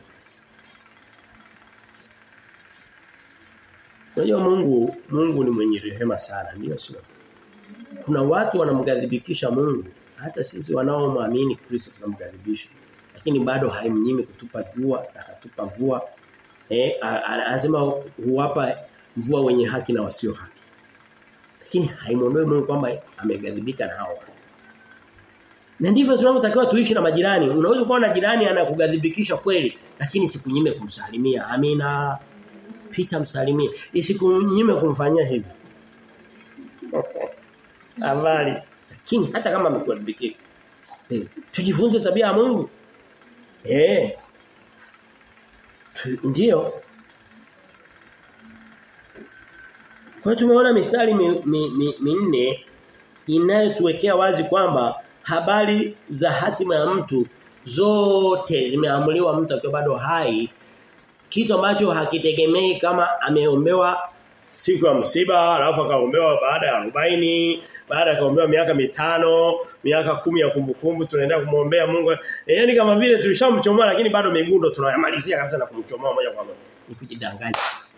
Unajua Mungu Mungu ni mwenye rehema sana, ndio sio? Kuna watu wanamgadhibikisha Mungu, hata sisi wanaomwamini Kristo tunamgadhibisha. Lakini bado haimnyimi kutupa jua, akatupa mvua. Eh anasema huwapa mvua wenye haki na wasio haki. Lakini haimuondoi Mungu kwamba amegadhibika na hao. Na ndivyo tunavyotakiwa tuishi na majirani. Unaweza kuwa na jirani anakugadhibikisha kweli, lakini sikunyime kumsalimia. Amina. Pita msalimie. Isikunyime kumfanyia hivi. Habari. Lakini hata kama amekugadhibikia. Eh, tujifunze tabia ya Mungu. Eh. Ndio. Kwa tumeona mistari minne mi, mi, mi inayotuwekea wazi kwamba habari za hatima ya mtu zote zimeamuliwa mtu akiwa bado hai kitu ambacho hakitegemei kama ameombewa siku ya msiba alafu akaombewa baada ya 40 baada akaombewa miaka mitano miaka kumi ya kumbukumbu tunaendelea kumwombea Mungu e, yani kama vile tulishamchomoa lakini bado migundo tunayamalizia kabisa na kumchomoa moja kwa moja ni kujidanganya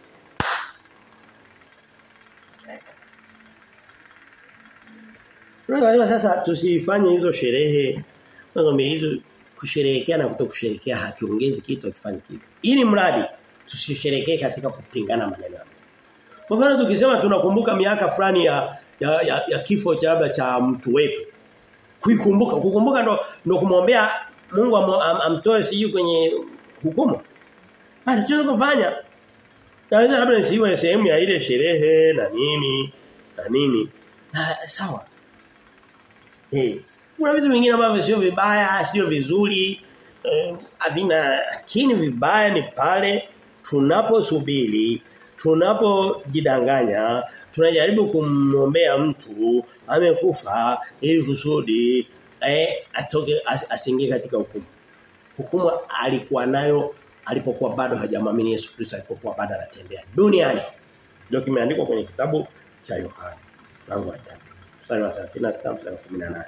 Tunasema sasa tusifanye hizo sherehe ngombe hizo kusherehekea na kutokusherehekea hakiongezi kitu akifanya kitu. Ili mradi tusisherehekee katika kupingana maneno. Kwa mfano tukisema tunakumbuka miaka fulani ya ya, ya, ya kifo cha labda cha mtu wetu. Kuikumbuka, kukumbuka ndo ndo kumwombea Mungu am, am, amtoe siju kwenye hukumu. Bali tunaweza kufanya. Naweza labda nisiwe sehemu ya ile sherehe na nini na nini. Na sawa. Eh. Kuna vitu vingine ambavyo sio vibaya, sio vizuri, eh, havina lakini vibaya ni pale tunaposubiri, tunapojidanganya, tunajaribu kumwombea mtu amekufa ili kusudi eh atoke as, asingie katika hukumu. Hukumu alikuwa nayo alipokuwa bado hajamwamini Yesu Kristo alipokuwa bado anatembea duniani. Ndio kimeandikwa kwenye kitabu cha Yohana mlango wa 3 mstari wa 36 mstari wa 18.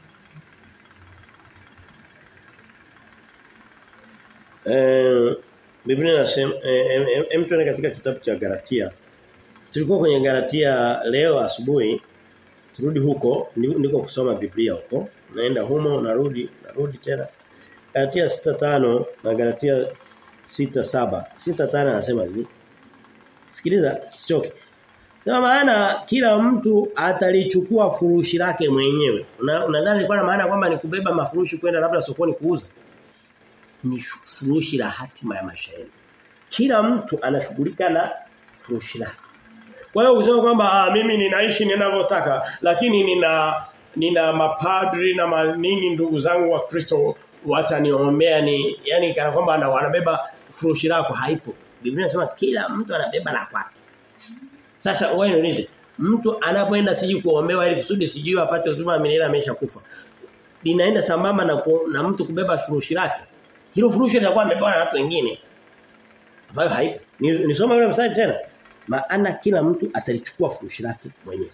Eh Biblia inasema eh, em tuende katika kitabu cha Galatia. Tulikuwa kwenye Galatia leo asubuhi. Turudi huko ndiko kusoma Biblia huko. Naenda humo narudi narudi tena. Galatia 6:5 na Galatia 6:7. 6:5 anasema hivi. Sikiliza, sichoke. Kwa maana kila mtu atalichukua furushi lake mwenyewe. Unadhani una kwa maana kwamba ni kubeba mafurushi kwenda labda sokoni kuuza? Ni furushi la hatima ya maisha yetu. Kila mtu anashughulika na furushi lake. Kwa hiyo usema kwamba ah, mimi ninaishi ninavyotaka lakini nina nina mapadri na ma, nini ndugu zangu wa Kristo wataniombea ni yani kana kwamba wanabeba furushi lako haipo. Biblia inasema kila mtu anabeba la kwake. Sasa wewe niulize, mtu anapoenda siji kuombewa ili kusudi sijui apate uzima wa milele ameshakufa. Linaenda sambamba na ku, na mtu kubeba furushi lake. Hilo furushi litakuwa amebeba na watu wengine. Ambayo haipo. Nisoma ni yule mstari tena. Maana kila mtu atalichukua furushi lake mwenyewe.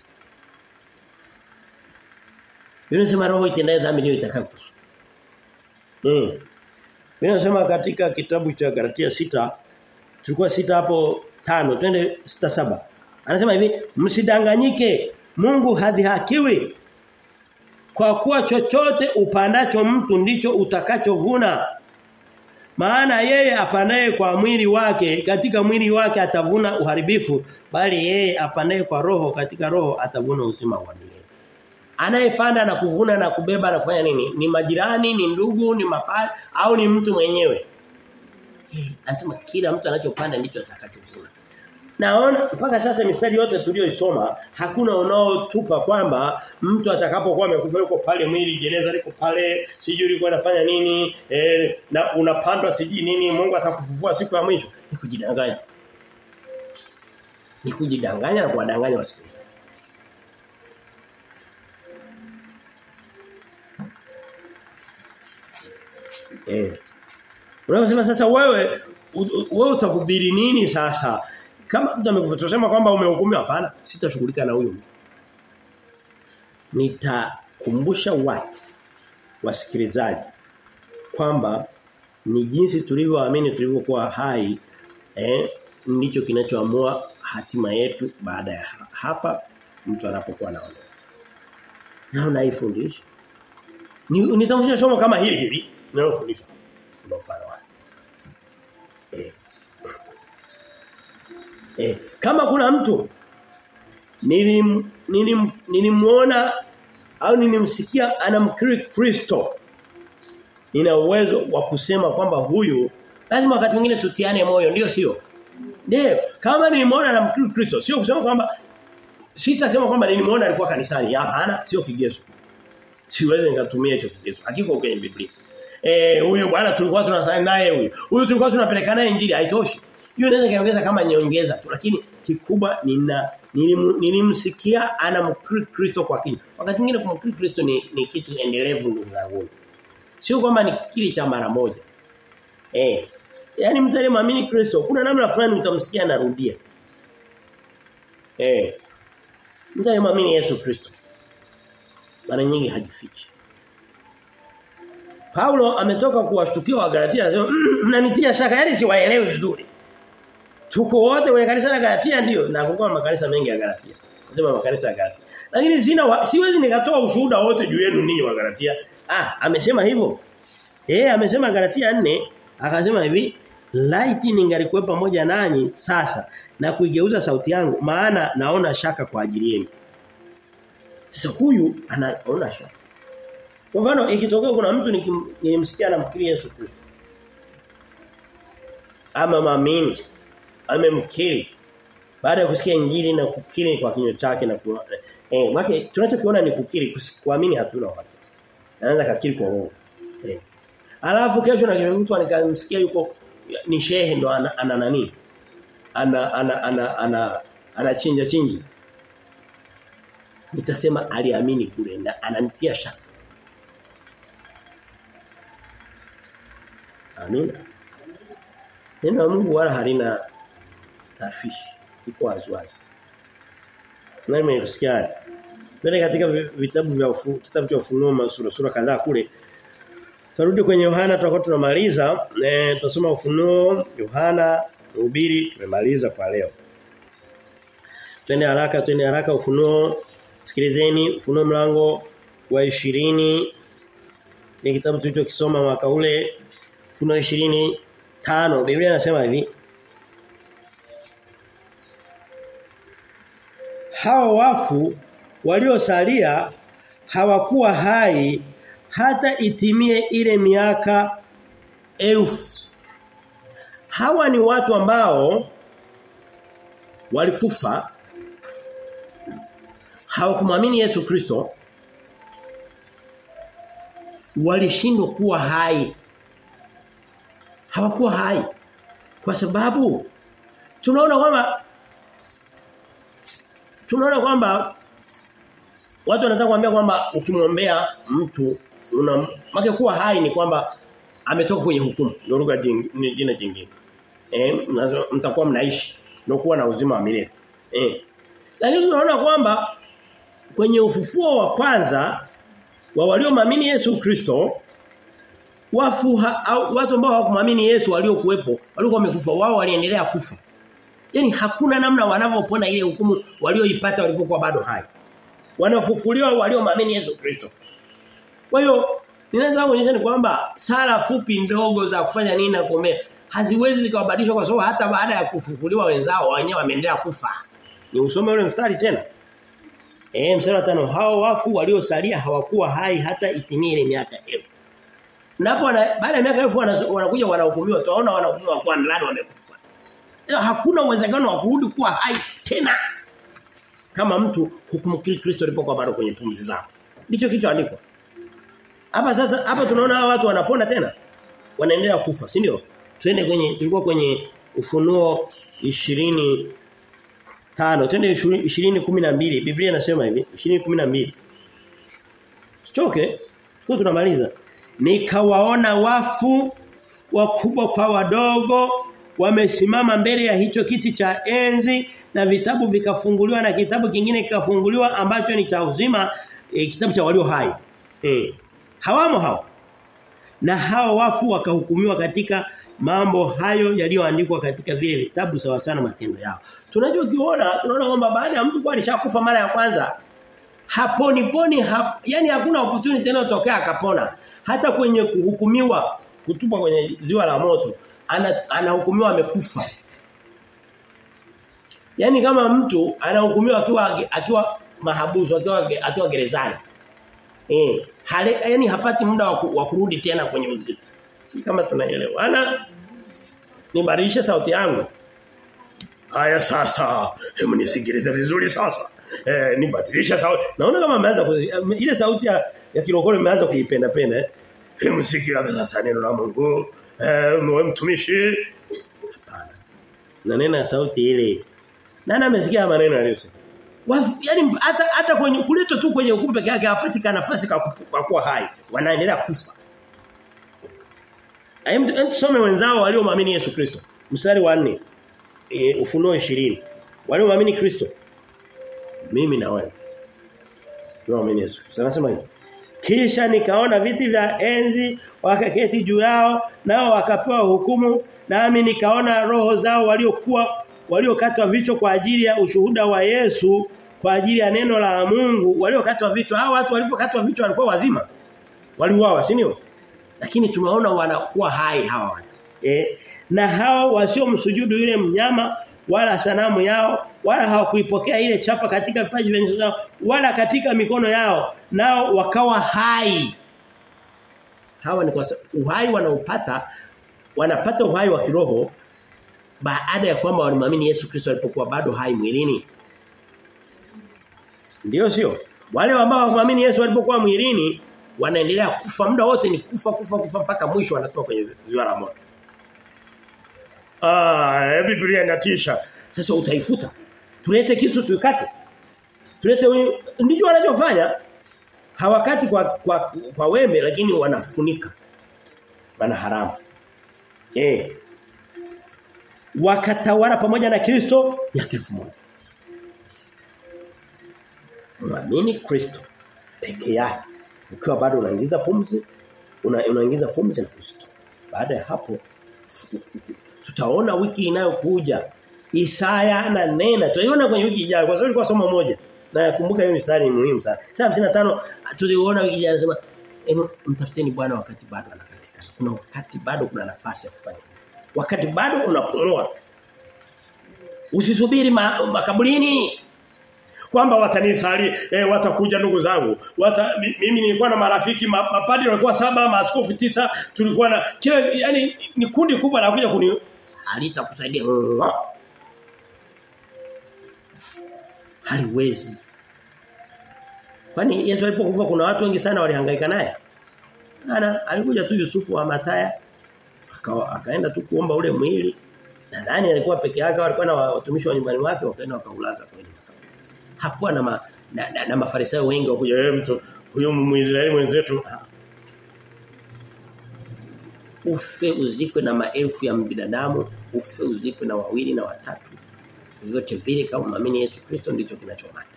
Biblia inasema roho itendaye dhambi ndio itakayokufa. Eh. Biblia inasema katika kitabu cha Galatia sita tulikuwa sita hapo tano twende sita saba Anasema hivi msidanganyike Mungu hadhihakiwi kwa kuwa chochote upandacho mtu ndicho utakachovuna. Maana yeye apandaye kwa mwili wake katika mwili wake atavuna uharibifu bali yeye apandaye kwa roho katika roho atavuna uzima wa milele. Anayepanda na kuvuna na kubeba na kufanya nini? Ni majirani, ni ndugu, ni mapali au ni mtu mwenyewe? Eh, anasema kila mtu anachopanda ndicho atakachovuna. Naona mpaka sasa mistari yote tuliyoisoma hakuna unaotupa kwamba mtu atakapokuwa amekufa yuko pale mwili jeneza liko pale sijui liko anafanya nini eh, na unapandwa sijui nini Mungu atakufufua siku ya mwisho ni kujidanganya. Ni kujidanganya na kuwadanganya wasikilizaji. Eh. Unasema sasa wewe wewe utakubiri nini sasa? Kama mtu amekufa tusema kwamba umehukumiwa hapana, sitashughulika na huyo. Nitakumbusha watu wasikilizaji kwamba ni jinsi tulivyoamini tulivyokuwa hai eh ndicho kinachoamua hatima yetu baada ya hapa mtu anapokuwa naondoka. Na unaifundisha. Ni nitafundisha somo kama hili hili ninalofundisha. Ndio mfano wake. Eh Eh, kama kuna mtu nilim nilim nilimuona au nilimsikia anamkiri Kristo nina uwezo wa kusema kwamba huyu lazima wakati mwingine tutiane moyo ndio sio ndio kama nilimuona anamkiri Kristo sio kusema kwamba sitasema kwamba nilimuona alikuwa kanisani hapana sio kigezo siwezi nikatumia hicho kigezo hakiko kwenye Biblia eh huyo bwana tulikuwa tunasali naye huyo huyo tulikuwa tunapeleka naye injili haitoshi hiyo inaweza kaongeza kama nyongeza tu lakini kikubwa nina nilim, nilimsikia anamkiri Kristo kwa kina. Wakati mwingine kumkiri Kristo ni, ni kitu endelevu ndugu zangu. Sio kwamba ni kile cha mara moja. Eh. Yaani mtu aliyemwamini Kristo kuna namna fulani utamsikia anarudia. Eh. Mtu aliyemwamini Yesu Kristo mara nyingi hajifichi. Paulo ametoka kuwashtukia wa Galatia anasema mnanitia mm, shaka yani siwaelewi vizuri. Tuko wote kwenye kanisa la Galatia ndio na kulikuwa makanisa mengi ya Galatia. Nasema makanisa ya Galatia. Lakini sina wa, siwezi nikatoa ushuhuda wote juu yenu ninyi wa Galatia. Ah, amesema hivyo. Eh, amesema Galatia 4 akasema hivi, laiti ningalikuwa pamoja nanyi sasa na kuigeuza sauti yangu maana naona shaka kwa ajili yenu. Sasa huyu anaona shaka. Kwa mfano ikitokea kuna mtu nilimsikia anamkiri Yesu Kristo. Ama maamini amemkiri baada ya kusikia injili na kukiri kwa kinywa chake na kwa eh wake tunachokiona ni kukiri kuamini hatuna wake anaanza kakiri kwa roho eh alafu kesho na kesho mtu anikamsikia yuko ni shehe ndo ana, ana nani ana ana ana ana anachinja chinji nitasema aliamini kule na ananitia shaka Amina Neno la Mungu wala halina tafishi iko waziwazi. Nani mmesikia? Twende katika vitabu vya ufu, kitabu cha ufunuo sura sura kadhaa kule. Tarudi kwenye Yohana tutakuwa tunamaliza eh tutasoma ufunuo Yohana Mhubiri tumemaliza kwa leo. Twende haraka twende haraka ufunuo sikilizeni ufunuo mlango wa 20 ni kitabu tulichokisoma mwaka ule ufunuo 20 tano Biblia inasema hivi Hawa wafu waliosalia hawakuwa hai hata itimie ile miaka elfu. Hawa ni watu ambao walikufa hawakumwamini Yesu Kristo walishindwa kuwa hai hawakuwa hai kwa sababu tunaona kwamba tunaona kwamba watu wanataka kuambia kwamba ukimwombea mtu una make kuwa hai ni kwamba ametoka kwenye hukumu ndio lugha jina jingine eh mtakuwa mnaishi ndio kuwa na uzima wa milele. Eh. Lakini tunaona kwamba kwenye ufufuo wa kwanza wa waliomwamini Yesu Kristo wafu ha, au, watu ambao hawakumwamini Yesu waliokuwepo walikuwa wamekufa wao waliendelea kufa. Yaani hakuna namna wanavyopona ile hukumu walioipata walipokuwa bado hai. Wanafufuliwa waliomwamini Yesu Kristo. Kwa hiyo ninaweza kuonyesha ni kwamba sala fupi ndogo za kufanya nini na kuomea haziwezi zikawabadilisha kwa sababu hata baada ya kufufuliwa wenzao wenyewe wameendelea kufa. Ni usome ule mstari tena. Eh mstari wa tano hao wafu waliosalia hawakuwa hai hata itimie ile miaka elfu. Napo baada ya miaka elfu wanakuja wanahukumiwa tunaona wanahukumiwa kwa ndani wamekufa. Hakuna uwezekano wa kurudi kuwa hai tena. Kama mtu hukumkiri Kristo alipokuwa bado kwenye pumzi zake. Ndicho kilichoandikwa. Hapa sasa hapa tunaona hawa watu wanapona tena. Wanaendelea kufa, si ndio? Twende kwenye tulikuwa kwenye ufunuo 20 tano twende 20:12 Biblia inasema hivi 20:12 Sichoke sio tunamaliza nikawaona wafu wakubwa kwa wadogo wamesimama mbele ya hicho kiti cha enzi na vitabu vikafunguliwa na kitabu kingine kikafunguliwa ambacho ni cha uzima e, kitabu cha walio hai e. hawamo hao na hao wafu wakahukumiwa katika mambo hayo yaliyoandikwa katika vile vitabu sawa sana matendo yao. Tunajua kiona tunaona kwamba baada ya mtu kwa alishakufa mara ya kwanza haponi poni hap, yani hakuna opportunity tena utokea akapona. Hata kwenye kuhukumiwa kutupwa kwenye ziwa la moto ana, anahukumiwa amekufa. Yani kama mtu anahukumiwa akiwa akiwa mahabusu akiwa akiwa gerezani. Eh, hale, yani hapati muda wa kurudi tena kwenye uzima. Si kama tunaelewa. Ana nibadilishe sauti yangu. Haya sasa, hebu nisikilize vizuri sasa. Eh nibadilisha sauti. Naona kama ameanza ile sauti ya, ya kirokoro imeanza kuipenda penda eh. Hebu sikia sasa neno la Mungu. Eh mwe mtumishi. Hapana. Na nena sauti ile. Nani amesikia maneno aliyosema? Yaani hata hata kwenye kuletwa tu kwenye hukumu peke yake hapatika nafasi kwa kuwa hai. Wanaendelea kufa. Hem tusome wenzao waliomwamini Yesu Kristo. Mstari wa 4. E, Ufunuo 20. Waliomwamini Kristo. Mimi na wewe. Tuamini Yesu. Anasema hivi. Kisha nikaona viti vya enzi wakaketi juu yao nao wakapewa hukumu nami nikaona roho zao waliokuwa waliokatwa vichwa kwa ajili ya ushuhuda wa Yesu kwa ajili ya neno la Mungu waliokatwa vichwa hao watu walipokatwa vichwa walikuwa wazima waliuawa si ndio lakini tumeona wanakuwa hai hawa watu eh na hao wasiomsujudu yule mnyama wala sanamu yao wala hawakuipokea ile chapa katika vipaji vya nyuso zao wala katika mikono yao nao wakawa hai hawa ni kwa uhai wanaupata wanapata uhai wa kiroho baada ya kwamba walimwamini Yesu Kristo alipokuwa bado hai mwilini ndio sio wale ambao hawakuamini Yesu alipokuwa mwilini wanaendelea kufa muda wote ni kufa kufa kufa mpaka mwisho wanatoka kwenye ziwa la moto Ah, Biblia inatisha. Sasa utaifuta. Tulete kisu tuikate. Tulete ndicho wanachofanya. Hawakati kwa kwa, kwa wembe lakini wanafunika. Wana haramu. Eh. Wakatawala pamoja na Kristo miaka 1000. Muamini Kristo peke yake. Ukiwa bado unaingiza pumzi, una, unaingiza pumzi na Kristo. Baada ya hapo tutaona wiki inayokuja Isaya ananena tutaiona kwenye wiki ijayo kwa sababu ilikuwa somo moja na yakumbuka hiyo mstari ni muhimu sana sasa 55 tuliona wiki ijayo anasema mtafuteni Bwana wakati bado anapatikana kuna wakati bado kuna nafasi ya kufanya wakati bado unapumua usisubiri ma, makaburini kwamba watanisali eh, watakuja ndugu zangu wata, mimi nilikuwa na marafiki mapadri walikuwa saba maaskofu tisa tulikuwa na kila yani ni kundi kubwa la kuja kuni alitakusaidia haliwezi kwani Yesu alipokufa kuna watu wengi sana walihangaika naye ana alikuja tu Yusufu wa Mataya akawa akaenda tu kuomba ule mwili nadhani alikuwa peke yake walikuwa na watumishi wa nyumbani wake wakaenda wakaulaza kwenye hakuwa na, ma, na, na, na mafarisayo wengi wakuja wewe mtu huyo muisraeli mwenzetu ufe uzikwe na maelfu ya binadamu ufe uzikwe na wawili na watatu vyote vile kama muamini Yesu Kristo ndicho kinachomata.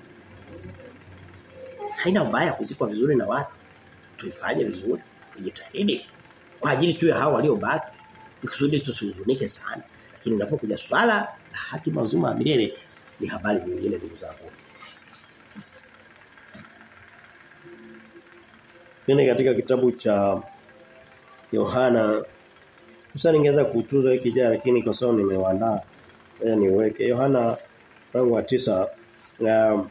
Haina ubaya kuzikwa vizuri na watu. Tuifanye vizuri, tujitahidi kwa ajili tu ya hao waliobaki. Ikusudi tusihuzunike sana. Lakini unapokuja swala la hatima uzima wa milele ni habari nyingine ndugu zangu. Pende katika kitabu cha Yohana sasa ningeweza kutuza wiki ijayo lakini kwa sababu nimewaandaa ngoja niweke Yohana mlango wa tisa na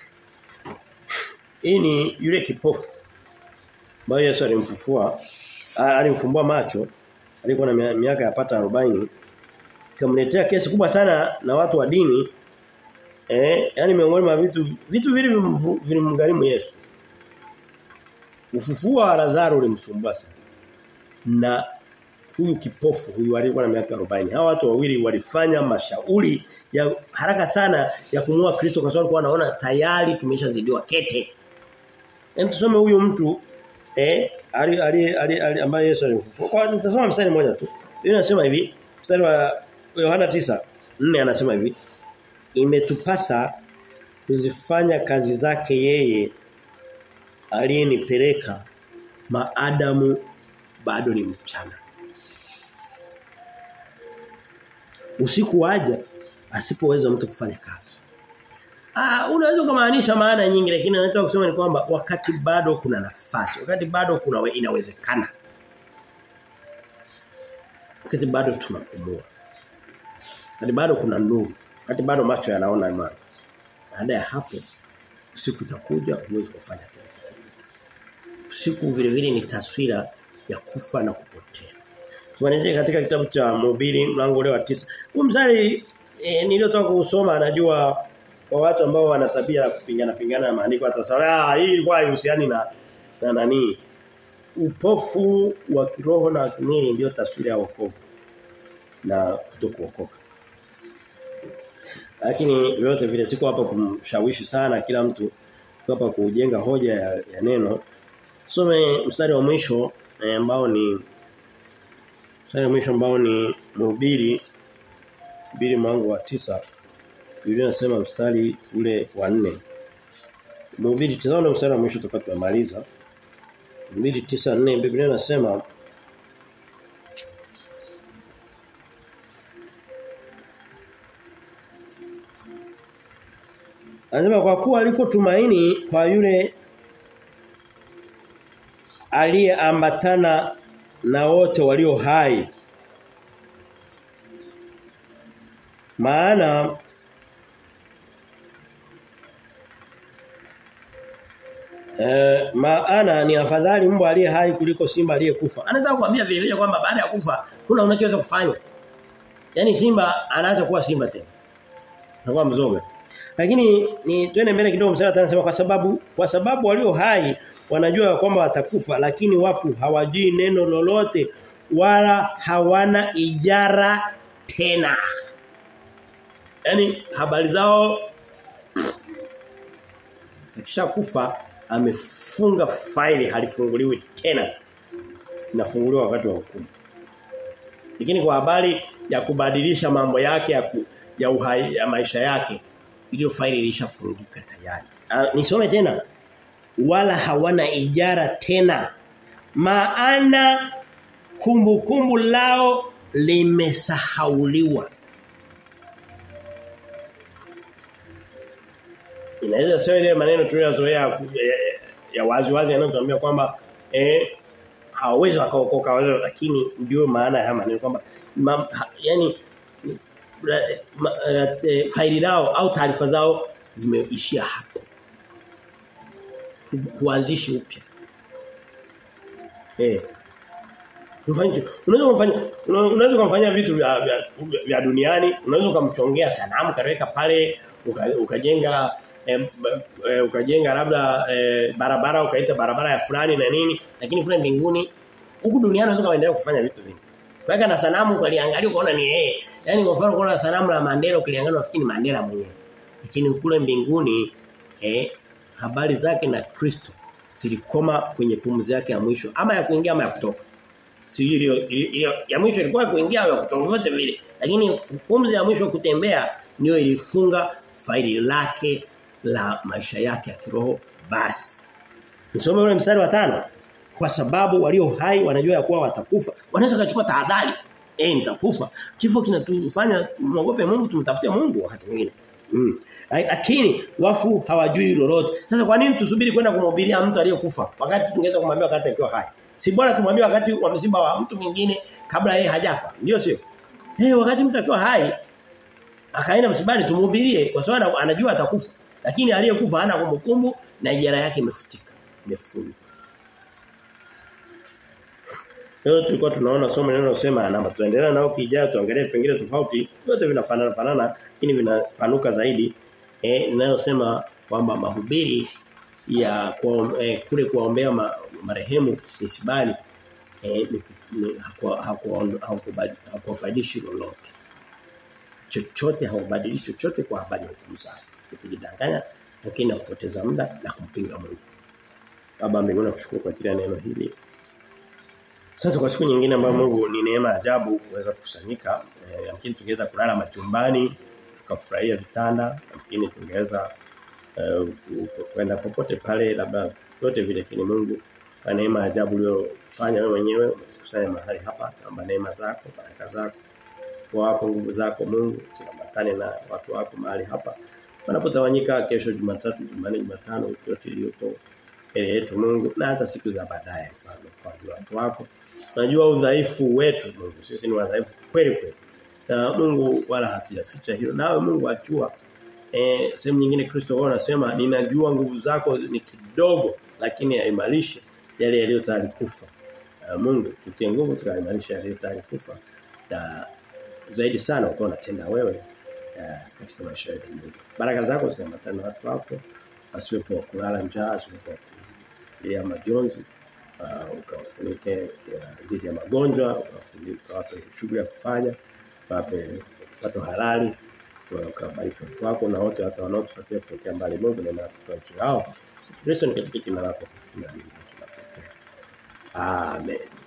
hii ni yule kipofu ambaye Yesu alimfufua alimfumbua macho alikuwa na miaka yapata 40 kamletea kesi kubwa sana na watu wa dini eh yani miongoni mwa vitu vitu vile vilimgharimu Yesu ufufuo wa Lazaro ulimsumbua sana na huyu kipofu huyu alikuwa na miaka 40 hawa watu wawili walifanya mashauri ya haraka sana ya kumua Kristo kwa sababu walikuwa wanaona tayari tumeshazidiwa kete Hem tusome huyu mtu eh ali ali ali ambaye Yesu alimfufua. Kwa nitasoma mstari mmoja tu. Yeye anasema hivi, mstari wa Yohana 9:4 anasema hivi. Imetupasa kuzifanya kazi zake yeye aliyenipeleka maadamu bado ni mchana. Usiku waja asipoweza mtu kufanya kazi. Ah unaweza kumaanisha maana nyingi lakini anataka kusema ni kwamba wakati bado kuna nafasi, wakati bado kuna we, inawezekana. Wakati bado tunapumua. Wakati bado kuna nuru, wakati bado macho yanaona imani. Baada ya hapo usiku utakuja uweze kufanya tena. Usiku vile vile ni taswira ya kufa na kupotea. Tuanzie katika kitabu cha Mhubiri mlango ule wa tisa. Huu mstari e, niliotoka kusoma anajua kwa watu ambao wana tabia ya kupingana pingana na maandiko atasema ah hii ilikuwa haihusiani na na nani upofu wa kiroho na kimwili ndio taswira ya wokovu na kutokuokoka lakini vyote vile siko hapa kumshawishi sana kila mtu siko hapa kujenga hoja ya, ya neno some mstari wa mwisho ambao eh, ni mstari wa mwisho ambao ni mhubiri mhubiri mwangu wa tisa Biblia inasema mstari ule wa 4. Mhubiri tazama mstari wa mwisho tukao tumemaliza. Mhubiri 9:4 Biblia inasema Anasema kwa kuwa aliko tumaini kwa yule aliyeambatana na wote walio hai. Maana Eh, maana ni afadhali mbwa aliye hai kuliko simba aliyekufa. Anataka kuambia vile vile kwamba baada ya kufa kuna unachoweza kufanya. Yaani simba anaacha kuwa simba tena. Anakuwa mzoga. Lakini ni twende mbele kidogo msala anasema kwa sababu kwa sababu walio hai wanajua kwamba watakufa lakini wafu hawajui neno lolote wala hawana ijara tena. Yaani habari zao akisha kufa amefunga faili halifunguliwi tena inafunguliwa wakati wa hukumu lakini kwa habari ya kubadilisha mambo yake ya, ku, ya uhai ya maisha yake ile faili ilishafungika tayari uh, nisome tena wala hawana ijara tena maana kumbukumbu kumbu lao limesahauliwa inaweza sio ile maneno tuliyozoea ya, ya wazi wazi yanayotuambia kwamba eh hawawezi wakaokoka wao lakini ndio maana ya maneno kwamba yani ma, e, faili lao au taarifa zao zimeishia hapo kuanzishi upya eh Ufanye unaweza kumfanya unaweza kumfanyia vitu vya, vya, vya duniani unaweza kumchongea sanamu kaweka pale ukajenga e, e, ukajenga labda e, barabara ukaita barabara ya fulani na nini lakini kule mbinguni huku duniani unaweza kuendelea kufanya vitu vingi Weka na sanamu ukaliangalia ukaona ni yeye. Yaani kwa mfano kuna sanamu la Mandela ukiliangalia unafikiri ni Mandela mwenyewe. Lakini kule mbinguni eh habari zake na Kristo zilikoma kwenye pumzi yake ya mwisho ama ya kuingia ama ya kutoka. Si ile ya mwisho ilikuwa kuingia au ya kutoka vyote vile. Lakini pumzi ya mwisho kutembea ndio ilifunga faili lake la maisha yake ya kiroho basi. Nisome ule mstari wa tano kwa sababu walio hai wanajua ya kuwa watakufa. Wanaweza kuchukua tahadhari. Eh nitakufa. Kifo kinatufanya muogope Mungu tumtafute Mungu wakati mwingine. Mm. Lakini wafu hawajui lolote. Sasa kwa nini tusubiri kwenda kumhubiria mtu aliyekufa wakati tungeweza kumwambia wakati akiwa hai? Si bora tumwambie wakati wa msiba wa mtu mwingine kabla yeye hajafa. Ndio sio? Eh hey, wakati mtu akiwa hai akaenda msibani tumhubirie kwa sababu anajua atakufa. Lakini aliyekufa hana kumbukumbu na ijara yake imefutika. Imefungwa. Leo tulikuwa tunaona somo linalosema namba tuendelea nao kijao tuangalie pengine tofauti vyote vinafanana fanana lakini vinapanuka zaidi eh inayosema kwamba mahubiri ya kwa, eh, kule kuombea ma, marehemu isibali eh hakuwafaidishi lolote chochote haubadilishi chochote kwa habari ya hukumu zake kujidanganya lakini na kupoteza muda na kumpinga Mungu Baba mbinguni nakushukuru kwa ajili ya neno hili Asante kwa siku nyingine ambayo Mungu ni neema ajabu kuweza kukusanyika. Eh, lakini tungeweza kulala machumbani, tukafurahia vitanda, lakini tungeweza eh, kwenda popote pale labda yote vile kile Mungu kwa neema ajabu uliyofanya wewe mwenyewe umetukusanya mahali hapa. Naomba neema zako, baraka zako, wako nguvu zako Mungu zikambatane na watu wako mahali hapa. Wanapotawanyika kesho Jumatatu, Jumanne, Jumatano wiki yote iliyopo mbele yetu Mungu na hata siku za baadaye mfano kwa watu wako. Unajua udhaifu wetu Mungu. Sisi ni wadhaifu kweli kweli. Na Mungu wala hatujaficha hilo. Nawe Mungu ajua eh sehemu nyingine Kristo wao anasema ninajua nguvu zako ni kidogo lakini yaimarishe yale yaliyo tayari kufa. Uh, Mungu tutie nguvu tukaimarisha yale tayari kufa. Na zaidi sana uko unatenda wewe uh, katika maisha yetu Mungu. Baraka zako zikambatane na watu wako. Asiwepo kulala njaa, asiwepo ya majonzi uh, ukawafunike dhidi ya magonjwa ukawafunike wape shughuli ya kufanya wape kipato halali ukabariki watu wako na wote hata wanaotufuatia kutokea mbali Mungu na kwa juu yao Kristo ni katika jina lako tunaamini tunapokea Amen